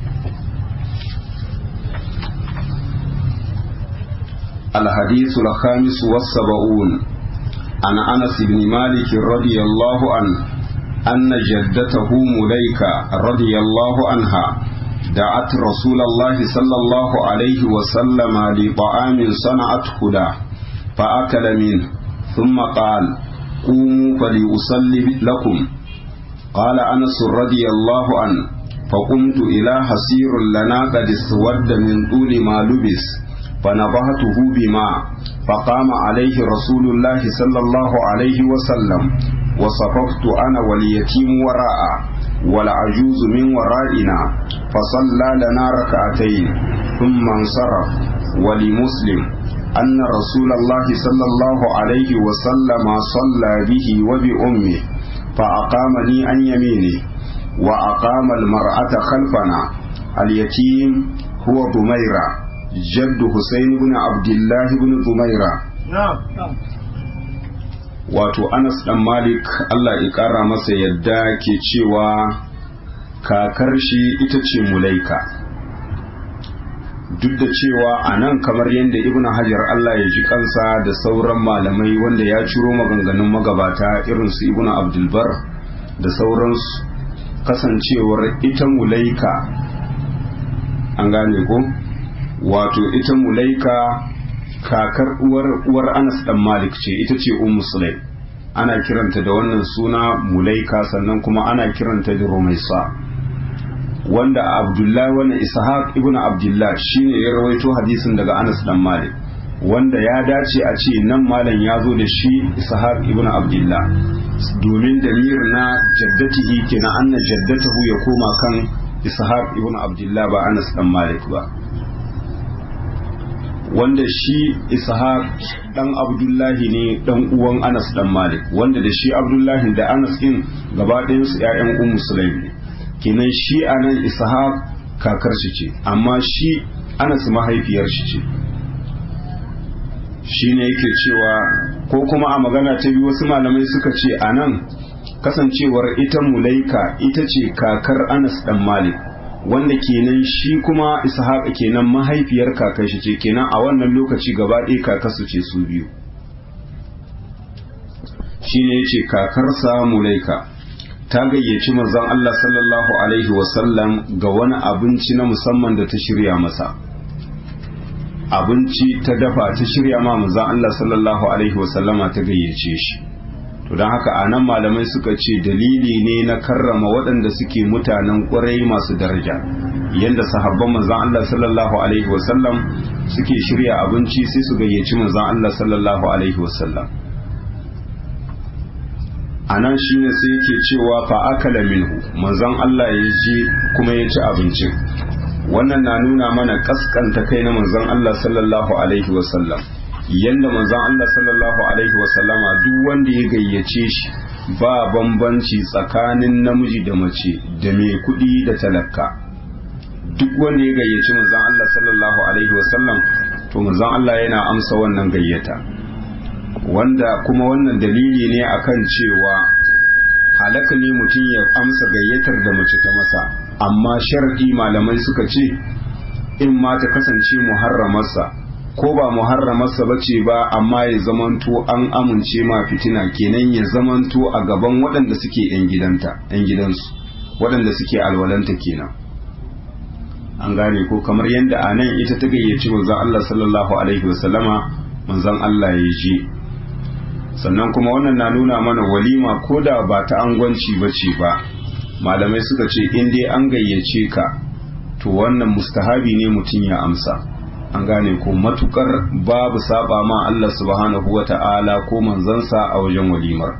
S1: الحديث الخامس والسبعون عن أنس بن مالك رضي الله عنه أن جدته مليكة رضي الله عنها دعت رسول الله صلى الله عليه وسلم لطعام صنعته له فأكل منه ثم قال قوموا فليصلي لكم قال أنس رضي الله عنه فقمت إلى حسير لنا قد اسود من طول ما لبس فنبهته بماء فقام عليه رسول الله صلى الله عليه وسلم وصففت أنا واليتيم وراء والعجوز من ورائنا فصلى لنا ركعتين ثم انصرف ولمسلم أن رسول الله صلى الله عليه وسلم صلى به وبأمه فأقامني عن يمينه وأقام المرأة خلفنا اليتيم هو ضميرة جد حسين بن عبد الله بن ضميرة wato Anas dan Malik Allah ya ƙara masa yadda ke cewa kakar shi ita ce Mulaika duk da cewa a nan kamar yadda Ibn Hajar Allah ya ji kansa da sauran malamai wanda ya ciro maganganun magabata irin su Ibn Abdulbar da sauransu kasancewar ita Mulaika an gane ko wato ita Mulaika kakar uwar uwar Anas dan Malik ce ita ce Ummu Sulaim ana kiranta da wannan suna Mulaika sannan kuma ana kiranta da Rumaisa wanda abdullahi wannan ishaq ibn abdullah shine ya rawaito hadisin daga anas dan malik wanda ya dace a ce nan malam ya zo da shi ishaq ibn abdullah domin dalilin na jaddatihi kenan anna jaddatahu ya koma kan ishaq ibn abdullah ba anas dan malik ba wanda shi ishaq dan abdullahi ne dan uwan anas dan malik wanda da shi abdullahi da anas din gaba ɗayan su ƴaƴan ummu sulaim ne kenan shi anan ishaq kakar shi ce amma shi anas mahaifiyar shi ce shine yake cewa ko kuma a magana ta biyu wasu malamai suka ce anan kasancewar ita mulaika ita ce kakar anas dan malik wanda kenan shi kuma ishaq kenan mahaifiyar kakar shi ce kenan a wannan lokaci gaba ɗaya kakarsu ce su biyu shine yace kakarsa mulaika ta gayyaci manzon Allah sallallahu alaihi wasallam ga wani abinci na musamman da ta shirya masa abinci ta dafa ta shirya ma manzon Allah sallallahu alaihi wasallama ta gayyace shi to don haka a nan malamai suka ce dalili ne na karrama waɗanda suke mutanen ƙwarai masu daraja yadda sahabban manzon Allah sallallahu alaihi wasallam suke shirya abinci sai su gayyaci manzon Allah sallallahu alaihi wasallam a nan shi ne sai yake cewa fa akala minhu manzon Allah ya je kuma ya ci abincin wannan na nuna mana kaskanta kai na manzon Allah sallallahu alaihi wasallam yanda manzon Allah sallallahu alaihi wasallama duk wanda ya gayyace shi ba bambanci tsakanin namiji da mace da mai kuɗi da talaka duk wanda ya gayyaci manzon Allah sallallahu alaihi wasallam to manzon Allah yana amsa wannan gayyata wanda kuma wannan dalili ne akan cewa halaka ne mutum ya amsa gayyatar da mace ta masa amma sharadi malamai suka ce in ma ta kasance muharramarsa ko ba muharramarsa ba ce ba amma ya zamanto an amince ma fitina kenan ya zamanto a gaban waɗanda suke 'yan gidanta 'yan gidansu waɗanda suke alwalanta kenan an gane ko kamar yadda a nan ita ta gayyaci manzon Allah sallallahu alaihi wasallama manzon Allah ya je sannan kuma wannan na nuna mana walima ko da ba ta angwanci ba ce ba malamai suka ce in dai an gayyace ka to wannan mustahabi ne mutum ya amsa an gane ko matukar babu saba ma Allah subhanahu wa ta'ala ko manzansa a wajen walimar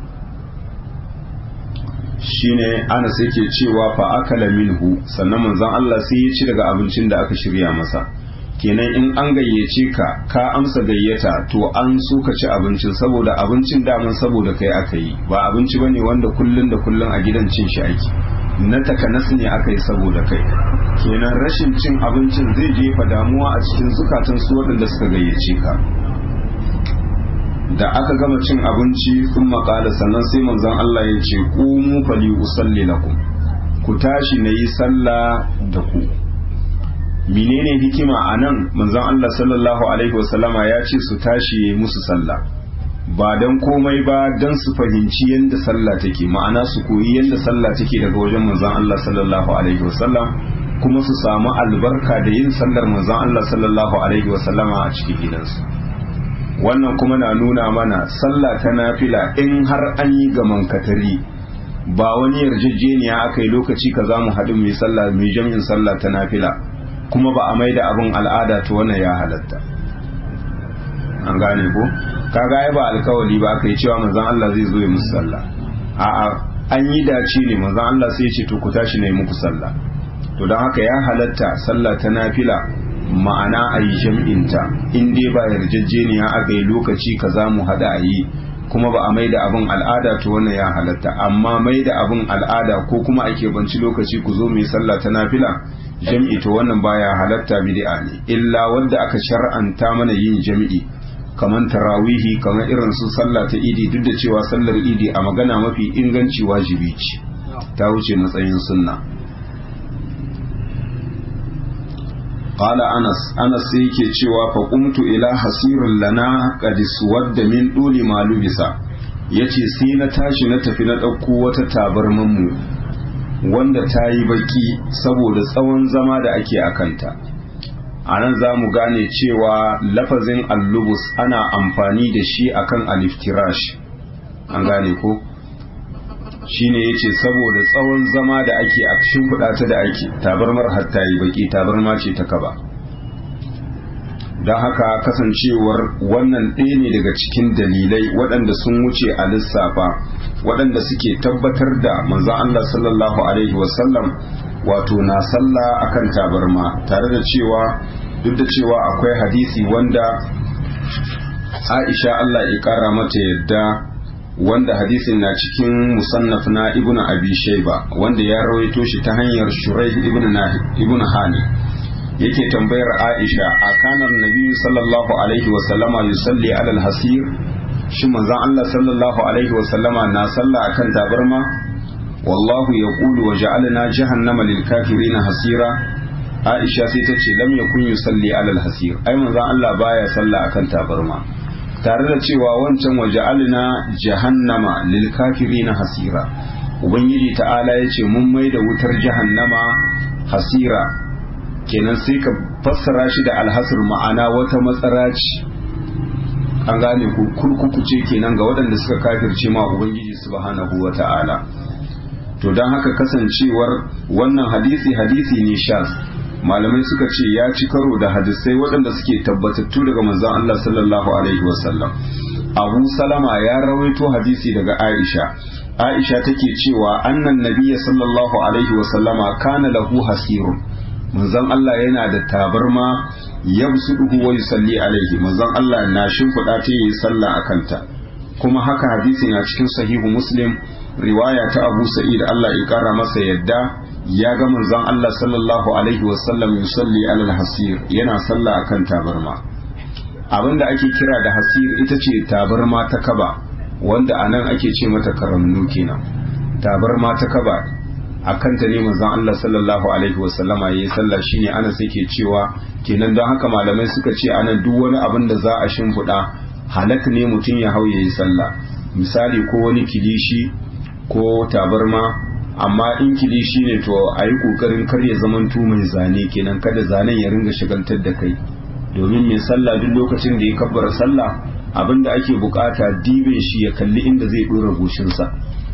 S1: shine ana sai ke cewa fa akala minhu sannan manzon Allah sai ya ci daga abincin da aka shirya masa kenan in an gayyace ka ka amsa gayyata to an so ka ci abincin saboda abincin daman saboda kai aka yi ba abinci bane wanda kullun da kullun a gidan cin shi ake na takanas ne aka yi saboda kai kenan rashin cin abincin zai jefa damuwa a cikin zukatan su waɗanda suka gayyace ka da aka gama cin abinci sun maƙala sannan sai manzon Allah ya ce ƙumu fali usalli lakum ku tashi na yi sallah da ku menene hikima a nan manzon Allah sallallahu alaihi wasallama ya ce su tashi ya yi musu sallah ba don komai ba don su fahimci yadda sallah take ma'ana su koyi yadda sallah take daga wajen manzon Allah sallallahu alaihi wasallam kuma su samu albarka da yin sallar manzon Allah sallallahu alaihi wasallama a cikin gidansu wannan kuma na nuna mana sallah ta nafila in har an yi gaman katari ba wani yarjejeniya aka yi lokaci ka za mu haɗu mai sallah mai jami'in sallah ta nafila kuma ba a mai da abin al'ada ta wannan ya halatta an gane ko kaga ai ba alkawali ba aka yi cewa manzon Allah zai zo ya musu sallah a'a an yi dace ne manzon Allah sai ya ce to ku tashi ne muku sallah to don haka ya halatta sallah ta nafila ma'ana a yi jam'inta in dai ba yarjejeniya aka yi lokaci ka za mu haɗa a yi kuma ba a mai da abin al'ada to wannan ya halatta amma mai da abin al'ada ko kuma a keɓanci lokaci ku zo mai sallah ta nafila jam'i to wannan baya halatta bid'a ne illa wanda aka shar'anta mana yin jam'i kamar tarawihi kamar irin su sallah ta idi duk da cewa sallar idi a magana mafi inganci wajibi ce ta wuce matsayin sunna qala anas anas sai yake cewa fa qumtu ila hasirin lana qad suwadda min duli ma lubisa yace sai na tashi na tafi na ɗauko wata tabarman mu wanda ta yi baki saboda tsawon zama da ake akanta a nan za mu gane cewa lafazin allubus ana amfani da shi akan aliftirash an gane ko shine yace saboda tsawon zama da ake a shimfiɗa ta da ake tabarmar hatta yi baki tabarma ce ta kaba don haka kasancewar wannan ɗaya ne daga cikin dalilai waɗanda sun wuce a lissafa waɗanda suke tabbatar da manzon Allah sallallahu alaihi wasallam wato na sallah akan tabarma tare da cewa duk da cewa akwai hadisi wanda Aisha Allah ya kara mata yadda wanda hadisin na cikin musannaf na ibnu abi shayba wanda ya rawaito shi ta hanyar shuraih ibnu nahi ibnu hani yake tambayar aisha a kanar nabi sallallahu alaihi wa sallama yusalli ala al-hasir shi manzon Allah sallallahu alaihi wa sallama na salla akan tabarma wallahu yaqulu wa ja'alna jahannama lil kafirin hasira aisha sai ta ce lam yakun yusalli ala al-hasir ai manzon Allah baya salla akan tabarma tare da cewa wancan waje alina jahannama lil kafirina hasira ubangiji ta'ala ya ce mun mai da wutar jahannama hasira kenan sai ka fassara shi da alhasir ma'ana wata matsara ce an gane ku kurkuku ce kenan ga waɗanda suka kafirce ma ubangiji subhanahu wa ta'ala to don haka kasancewar wannan hadisi hadisi ne shaz malamai suka ce ya ci karo da hadisai waɗanda suke tabbatattu daga manzon Allah sallallahu alaihi wasallam Abu Salama ya rawaito hadisi daga Aisha Aisha take cewa annan nabiyya sallallahu alaihi wasallama kana lahu hasirun manzon Allah yana da tabarma yabsuduhu wa yusalli alaihi manzon Allah na shimfiɗa ta yi sallah akan ta kuma haka hadisi na cikin sahihu Muslim riwaya ta Abu Sa'id Allah ya kara masa yadda ya ga manzon Allah sallallahu alaihi wasallam yusalli alal hasir yana sallah akan tabarma abinda ake kira da hasir ita ce tabarma ta kaba wanda anan ake ce mata karamnu kenan tabarma ta kaba akan ta ne manzon Allah sallallahu alaihi wasallama yayi sallah shine ana ke cewa kenan don haka malamai suka ce anan duk wani abin da za a shimfiɗa halak ne mutum ya hau yayi sallah misali ko wani kilishi ko tabarma amma in kilishi ne to a yi ƙoƙarin kar ya zamanto mai zane kenan kada zanen ya ringa shagaltar da kai domin mai sallah duk lokacin da ya kabbara sallah abinda ake bukata dibe shi ya kalli inda zai dora goshinsa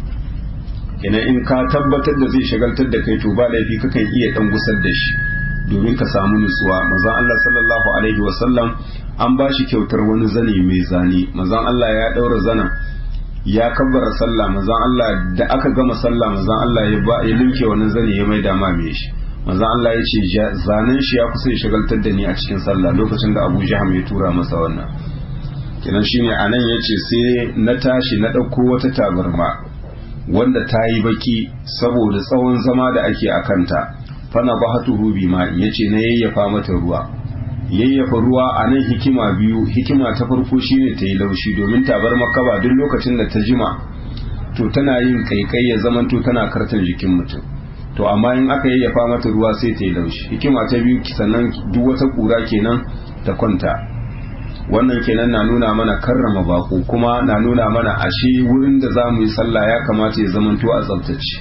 S1: kenan in ka tabbatar da zai shagaltar da kai to ba laifi kakan iya dan gusar da shi domin ka samu nutsuwa manzon Allah sallallahu alaihi wasallam an ba shi kyautar wani zane mai zane manzon Allah ya daura zanen ya kabbara sallah manzon Allah da aka gama sallah manzon Allah ya ba ya linke wannan zane ya maida ma me shi manzon Allah ya ce zanen shi ya kusa ya shagaltar da ni a cikin sallah lokacin da Abu Jaham ya tura masa wannan kenan shine anan yace sai na tashi na dauko wata tabarma wanda ta yi baki saboda tsawon zama da ake a kanta fana bahatuhu bima yace na yayyafa mata ruwa yayyafa ruwa a nan hikima biyu hikima ta farko shine ta yi laushi domin tabar makaba duk lokacin da ta jima to tana yin kaikai ya zamanto tana kartan jikin mutum to amma in aka yayyafa mata ruwa sai ta yi laushi hikima ta biyu sannan duk wata kura kenan ta kwanta wannan kenan na nuna mana karrama bako kuma na nuna mana ashe wurin da za mu yi sallah ya kamata ya zamanto a tsabtace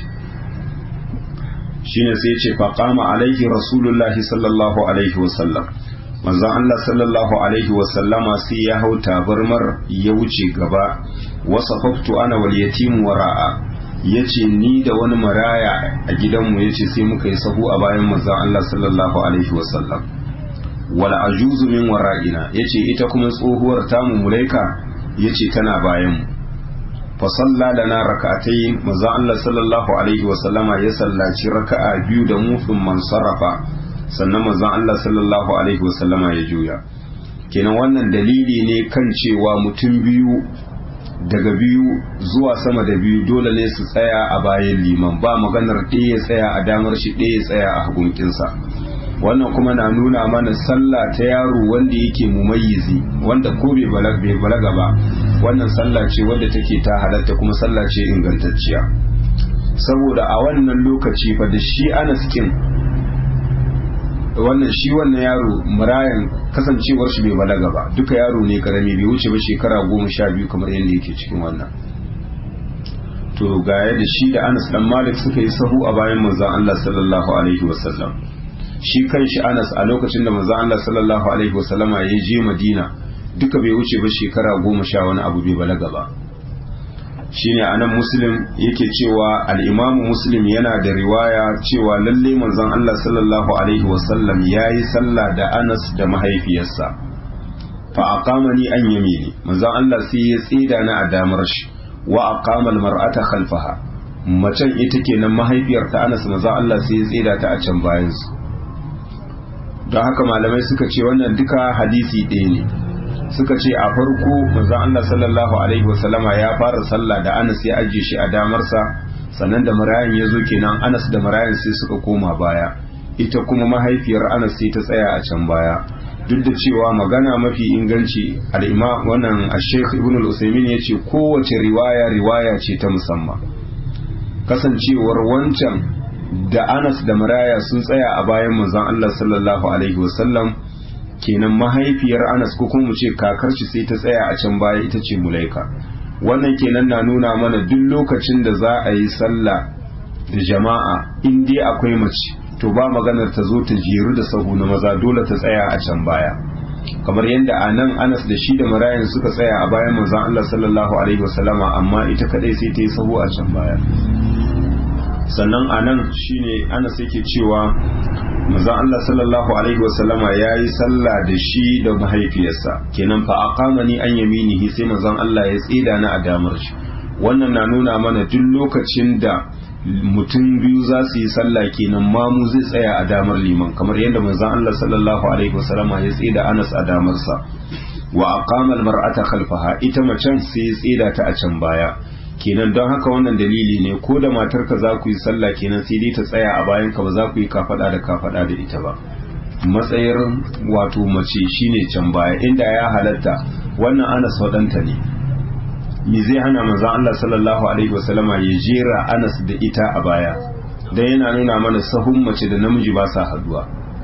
S1: shine sai ce faqama alaihi rasulullahi sallallahu alaihi wasallam manzon Allah sallallahu alaihi wasallama sai ya hau tabarmar ya wuce gaba wasafaftu ana wal yatim wara'a yace ni da wani maraya a gidanmu yace sai muka yi sahu a bayan manzon Allah sallallahu alaihi wasallam wal ajuzu min wara'ina yace ita kuma tsohuwar tamu mulaika yace tana bayan mu fa salla lana rak'atayn manzon Allah sallallahu alaihi wasallama ya sallaci raka'a biyu da mu man sarrafa sannan manzon Allah sallallahu alaihi wasallama ya juya kenan wannan dalili ne kan cewa mutum biyu daga biyu zuwa sama da biyu dole ne su tsaya a bayan liman ba maganar ɗaya ya tsaya a damar shi ɗaya ya tsaya a hagunkinsa wannan kuma na nuna mana sallah ta yaro wanda yake mumayyizi wanda ko bai balaga ba wannan sallah ce wadda take ta halatta kuma sallah ce ingantacciya saboda a wannan lokaci fa da shi Anas kin wannan shi wannan yaro murayan kasancewar shi bai balaga ba duka yaro ne karami bai wuce ba shekara goma sha biyu kamar yadda yake cikin wannan to ga yadda shi da Anas dan Malik suka yi sahu a bayan manzon Allah sallallahu alaihi wasallam shi kanshi Anas a lokacin da manzon Allah sallallahu alaihi wasallama ya je Madina duka bai wuce ba shekara goma sha wani abu bai balaga ba shine anan muslim yake cewa al-imam muslim yana da riwaya cewa lalle manzon Allah sallallahu alaihi wasallam yayi sallah da Anas da mahaifiyarsa fa aqamani an yamini manzon Allah sai ya tsida na a damar shi wa aqama al-mar'ata khalfaha macen ita kenan mahaifiyar ta Anas manzon Allah sai ya tsida ta a can bayan su don haka malamai suka ce wannan duka hadisi ɗaya ne suka ce a farko manzo Allah sallallahu alaihi wasallama ya fara sallah da Anas ya ajiye shi a damarsa sannan da marayan ya zo kenan Anas da marayan sai suka koma baya ita kuma mahaifiyar Anas sai ta tsaya a can baya duk da cewa magana mafi inganci al-imam wannan Sheikh Ibn al-Usaymin yace kowace riwaya riwaya ce ta musamman kasancewar wancan da Anas da maraya sun tsaya a bayan manzon Allah sallallahu alaihi wasallam kenan mahaifiyar Anas ko kuma mu ce kakar shi sai ta tsaya a can baya ita ce Mulaika wannan kenan na nuna mana duk lokacin da za a yi sallah da jama'a in dai akwai mace to ba maganar ta zo ta jeru da sahu na maza dole ta tsaya a can baya kamar yadda a nan Anas da shi da marayan suka tsaya a bayan manzon Allah sallallahu alaihi wasallama amma ita kadai sai ta yi sahu a can baya sannan a nan shine Anas yake cewa manzon Allah sallallahu alaihi wasallama ya yi sallah da shi da mahaifiyarsa kenan fa aqamani an yaminihi sai manzon Allah ya tsida na a damar shi wannan na nuna mana duk lokacin da mutum biyu za su yi sallah kenan mamu zai tsaya a damar liman kamar yadda manzon Allah sallallahu alaihi wasallama ya tsida Anas a damarsa wa aqama al-mar'ata khalfaha ita macen sai ya tsida ta a can baya kenan don haka wannan dalili ne ko da matarka za ku yi sallah kenan sai dai ta tsaya a bayan ka ba za ku yi kafada da kafada da ita ba matsayar wato mace shine can baya inda ya halatta wannan anas wadanta ne me zai hana manzon Allah sallallahu alaihi wasallama ya jera anas da ita a baya dan yana nuna mana sahun mace da namiji ba sa haduwa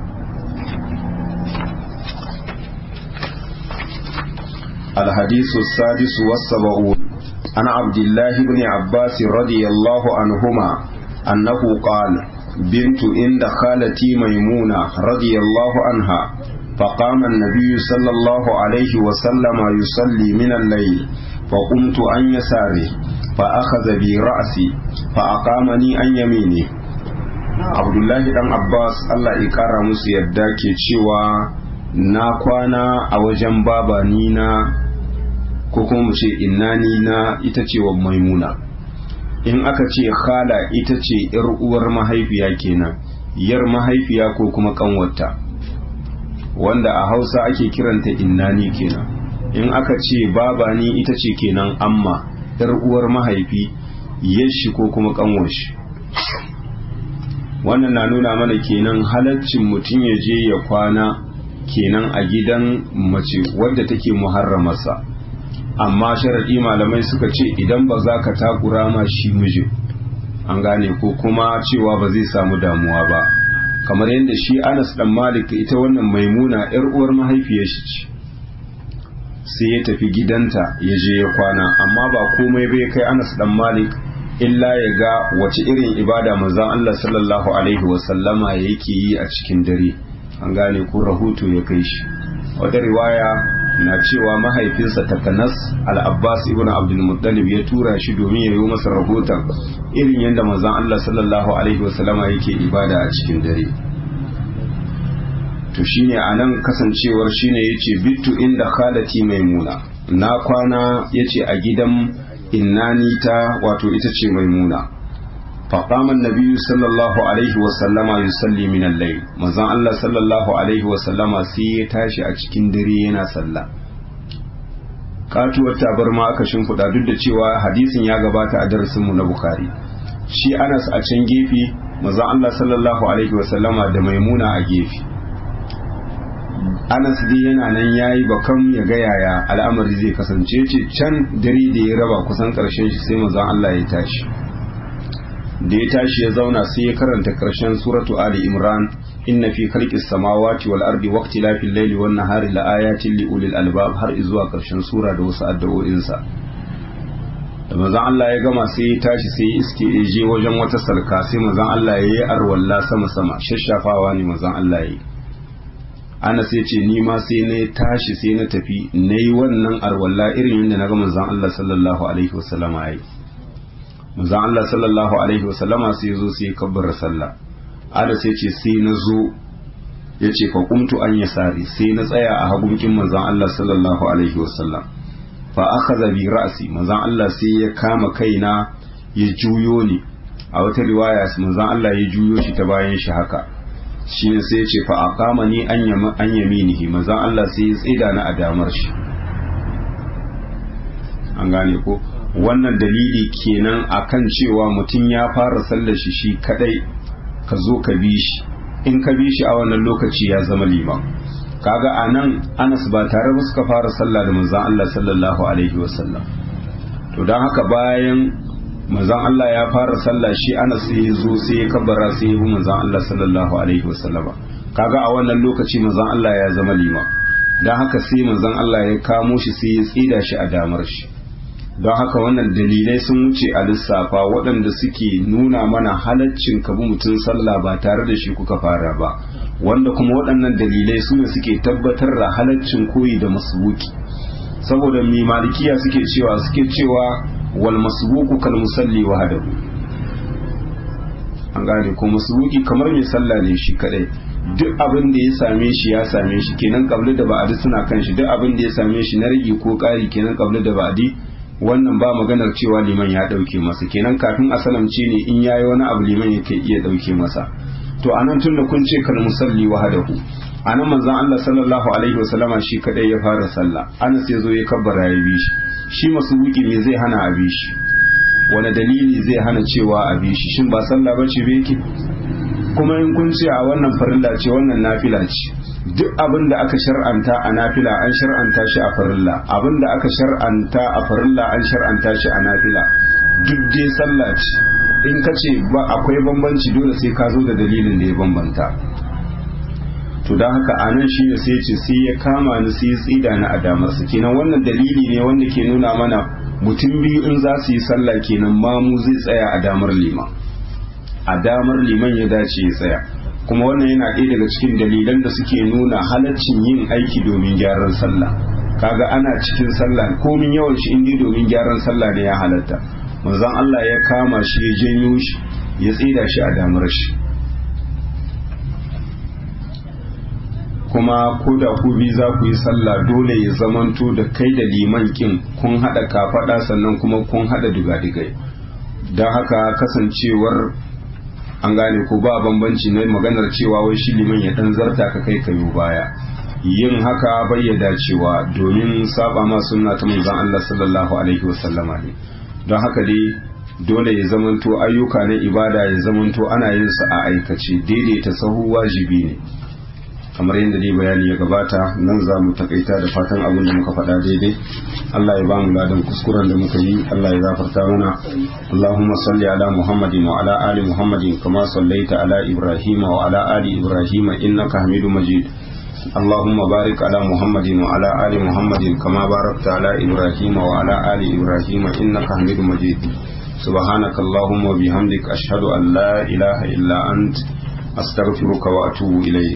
S1: الحديث السادس والسبعون عن عبد الله بن عباس رضي الله عنهما أنه قال بنت عند خالتي ميمونة رضي الله عنها فقام النبي صلى الله عليه وسلم يصلي من الليل فقمت عن يساره فأخذ بي رأسي فأقامني عن يمينه عبد الله بن عباس الله يكرم musu yadda ke cewa na kwana a wajen babanina ko kuma mu ce innani na ita ce wa maimuna in aka ce khala ita ce yar uwar mahaifiya kenan yar mahaifiya ko kuma kanwarta wanda a hausa ake kiranta innani kenan in aka ce babani ita ce kenan amma yar uwar mahaifi yashi ko kuma kanwarshi wannan na nuna mana kenan halaccin mutum ya je ya kwana kenan a gidan mace wadda take muharramarsa amma sharaɗi malamai suka ce idan ba za ka takura ma shi mijin an gane ko kuma cewa ba zai samu damuwa ba kamar yadda shi anas dan malik ita wannan maimuna yar uwar mahaifiyar shi ce sai ya tafi gidanta ya je ya kwana amma ba komai bai kai anas dan malik illa ya ga wace irin ibada manzon Allah sallallahu alaihi wasallama yake yi a cikin dare an gane ko rahoto ya kai shi wata riwaya na cewa mahaifinsa takanas al-abbas ibn abdul muttalib ya tura shi domin ya yi masa rahoton irin yadda manzon Allah sallallahu alaihi wasallama yake ibada a cikin dare to shine anan kasancewar shine yace bittu inda khalati maimuna na kwana yace a gidan innani ta wato ita ce maimuna فقام النبي صلى الله عليه وسلم يصلي من الليل manzon Allah sallallahu alaihi wasallama sai ya tashi a cikin dare yana sallah katuwar tabarma aka shimfiɗa duk da cewa hadisin ya gabata a darasinmu na Bukhari shi Anas a can gefe manzon Allah sallallahu alaihi wasallama da Maimuna a gefe Anas dai yana nan yayi bakan ya ga yaya al'amari zai kasance ce can dare da ya raba kusan karshen shi sai manzon Allah ya tashi da ya tashi ya zauna sai ya karanta karshen suratu Ali Imran inna fi khalqis samawati wal ardi waqtilafil layli wan nahari laayatin li ulil albab har zuwa karshen sura da wasu addu'o'in sa da manzon Allah ya gama sai ya tashi sai ya iske ya je wajen wata salka sai manzon Allah ya yi arwalla sama sama shashafawa ne manzon Allah ya yi ana sai ce ni ma sai na tashi sai na tafi na yi wannan arwalla irin yadda na ga manzon Allah sallallahu alaihi wasallama ya yi manzon Allah sallallahu alaihi wasallama sai ya zo sai ya kabbara sallah Anas ya ce sai na zo ya ce fa kumtu an yasari sai na tsaya a hagunkin manzon Allah sallallahu alaihi wasallam fa akhadha bi ra'si manzon Allah sai ya kama kaina ya juyo ni a wata riwaya manzon Allah ya juyo shi ta bayan shi haka shine sai ya ce fa aqama ni an yama an yaminihi manzon Allah sai ya tsida ni a damar shi an gane ko wannan dalili kenan akan cewa mutum ya fara sallar shi shi kadai ka zo ka bi shi in ka bi shi a wannan lokaci ya zama liman kaga a nan anas ba tare ba suka fara sallah da manzon Allah sallallahu alaihi wasallam to don haka bayan manzon Allah ya fara sallah shi anas sai ya zo sai ya kabbara sai ya bi manzon Allah sallallahu alaihi wasallama kaga a wannan lokaci manzon Allah ya zama liman don haka sai manzon Allah ya kamo shi sai ya tsida shi a damar shi don haka wannan dalilai sun wuce a lissafa waɗanda suke nuna mana halaccin kabi mutum sallah ba tare da shi kuka fara ba wanda kuma waɗannan dalilai su ne suke tabbatar da halaccin koyi da masbuki saboda mai malikiya suke cewa suke cewa wal masbuku kal musalli wahdahu an gane ko masbuki kamar mai sallah ne shi kadai duk abin da ya same shi ya same shi kenan kabli da ba'adi suna kan shi duk abin da ya same shi na rage ko ƙari kenan kabli da ba'adi wannan ba maganar cewa liman ya ɗauke masa kenan kafin a salamce ne in yayi wani abu liman yake iya ɗauke masa to anan tunda kun ce kal musalli wahdahu anan manzon Allah sallallahu alaihi wasallama shi kadai ya fara sallah Anas ya zo ya kabbara ya bi shi shi masubuki me zai hana a bi shi wani dalili zai hana cewa a bi shi shin ba sallah bace ba yake kuma in kun ce a wannan farilla ce wannan nafila ce duk abin da aka shar'anta a nafila an shar'anta shi a farilla abin da aka shar'anta a farilla an shar'anta shi a nafila duk dai sallah ce in ka ce ba akwai bambanci dole sai ka zo da dalilin da ya bambanta to don haka a nan shi ne sai ce sai ya kama ni sai ya tsida ni a damarsa kenan wannan dalili ne wanda ke nuna mana mutum biyu in za su yi sallah kenan mamu zai tsaya a damar liman a damar liman ya dace ya tsaya kuma wannan yana ɗaya daga cikin dalilan da suke nuna halaccin yin aiki domin gyaran sallah kaga ana cikin sallah komin yawan shi indi domin gyaran sallah ne ya halatta manzon Allah ya kama shi ya janyo shi ya tsida shi a damar shi kuma ko da ku bi za ku yi sallah dole ya zamanto da kai da liman kin kun hada kafada sannan kuma kun hada digadigai don haka kasancewar an gane ko ba bambanci na maganar cewa wai shi liman ya dan zarta ka kai kayo baya yin haka bayyada cewa domin saba ma sunna ta manzon Allah sallallahu alaihi wasallama ne don haka dai dole ya zamanto ayyuka na ibada ya zamanto ana yin su a aikace daidaita sahu wajibi ne kamar yadda dai bayani ya gabata nan za mu takaita da fatan abin da muka faɗa daidai Allah ya ba mu ladan kuskuren da muka yi Allah ya gafarta mana Allahumma salli ala Muhammadin wa ala ali Muhammadin kama sallaita ala Ibrahim wa ala ali Ibrahim innaka Hamidum Majid اللهم بارك على محمد وعلى آل محمد كما باركت على إبراهيم وعلى آل إبراهيم إنك حميد مجيد سبحانك اللهم وبحمدك أشهد أن لا إله إلا أنت أستغفرك وأتوب إليك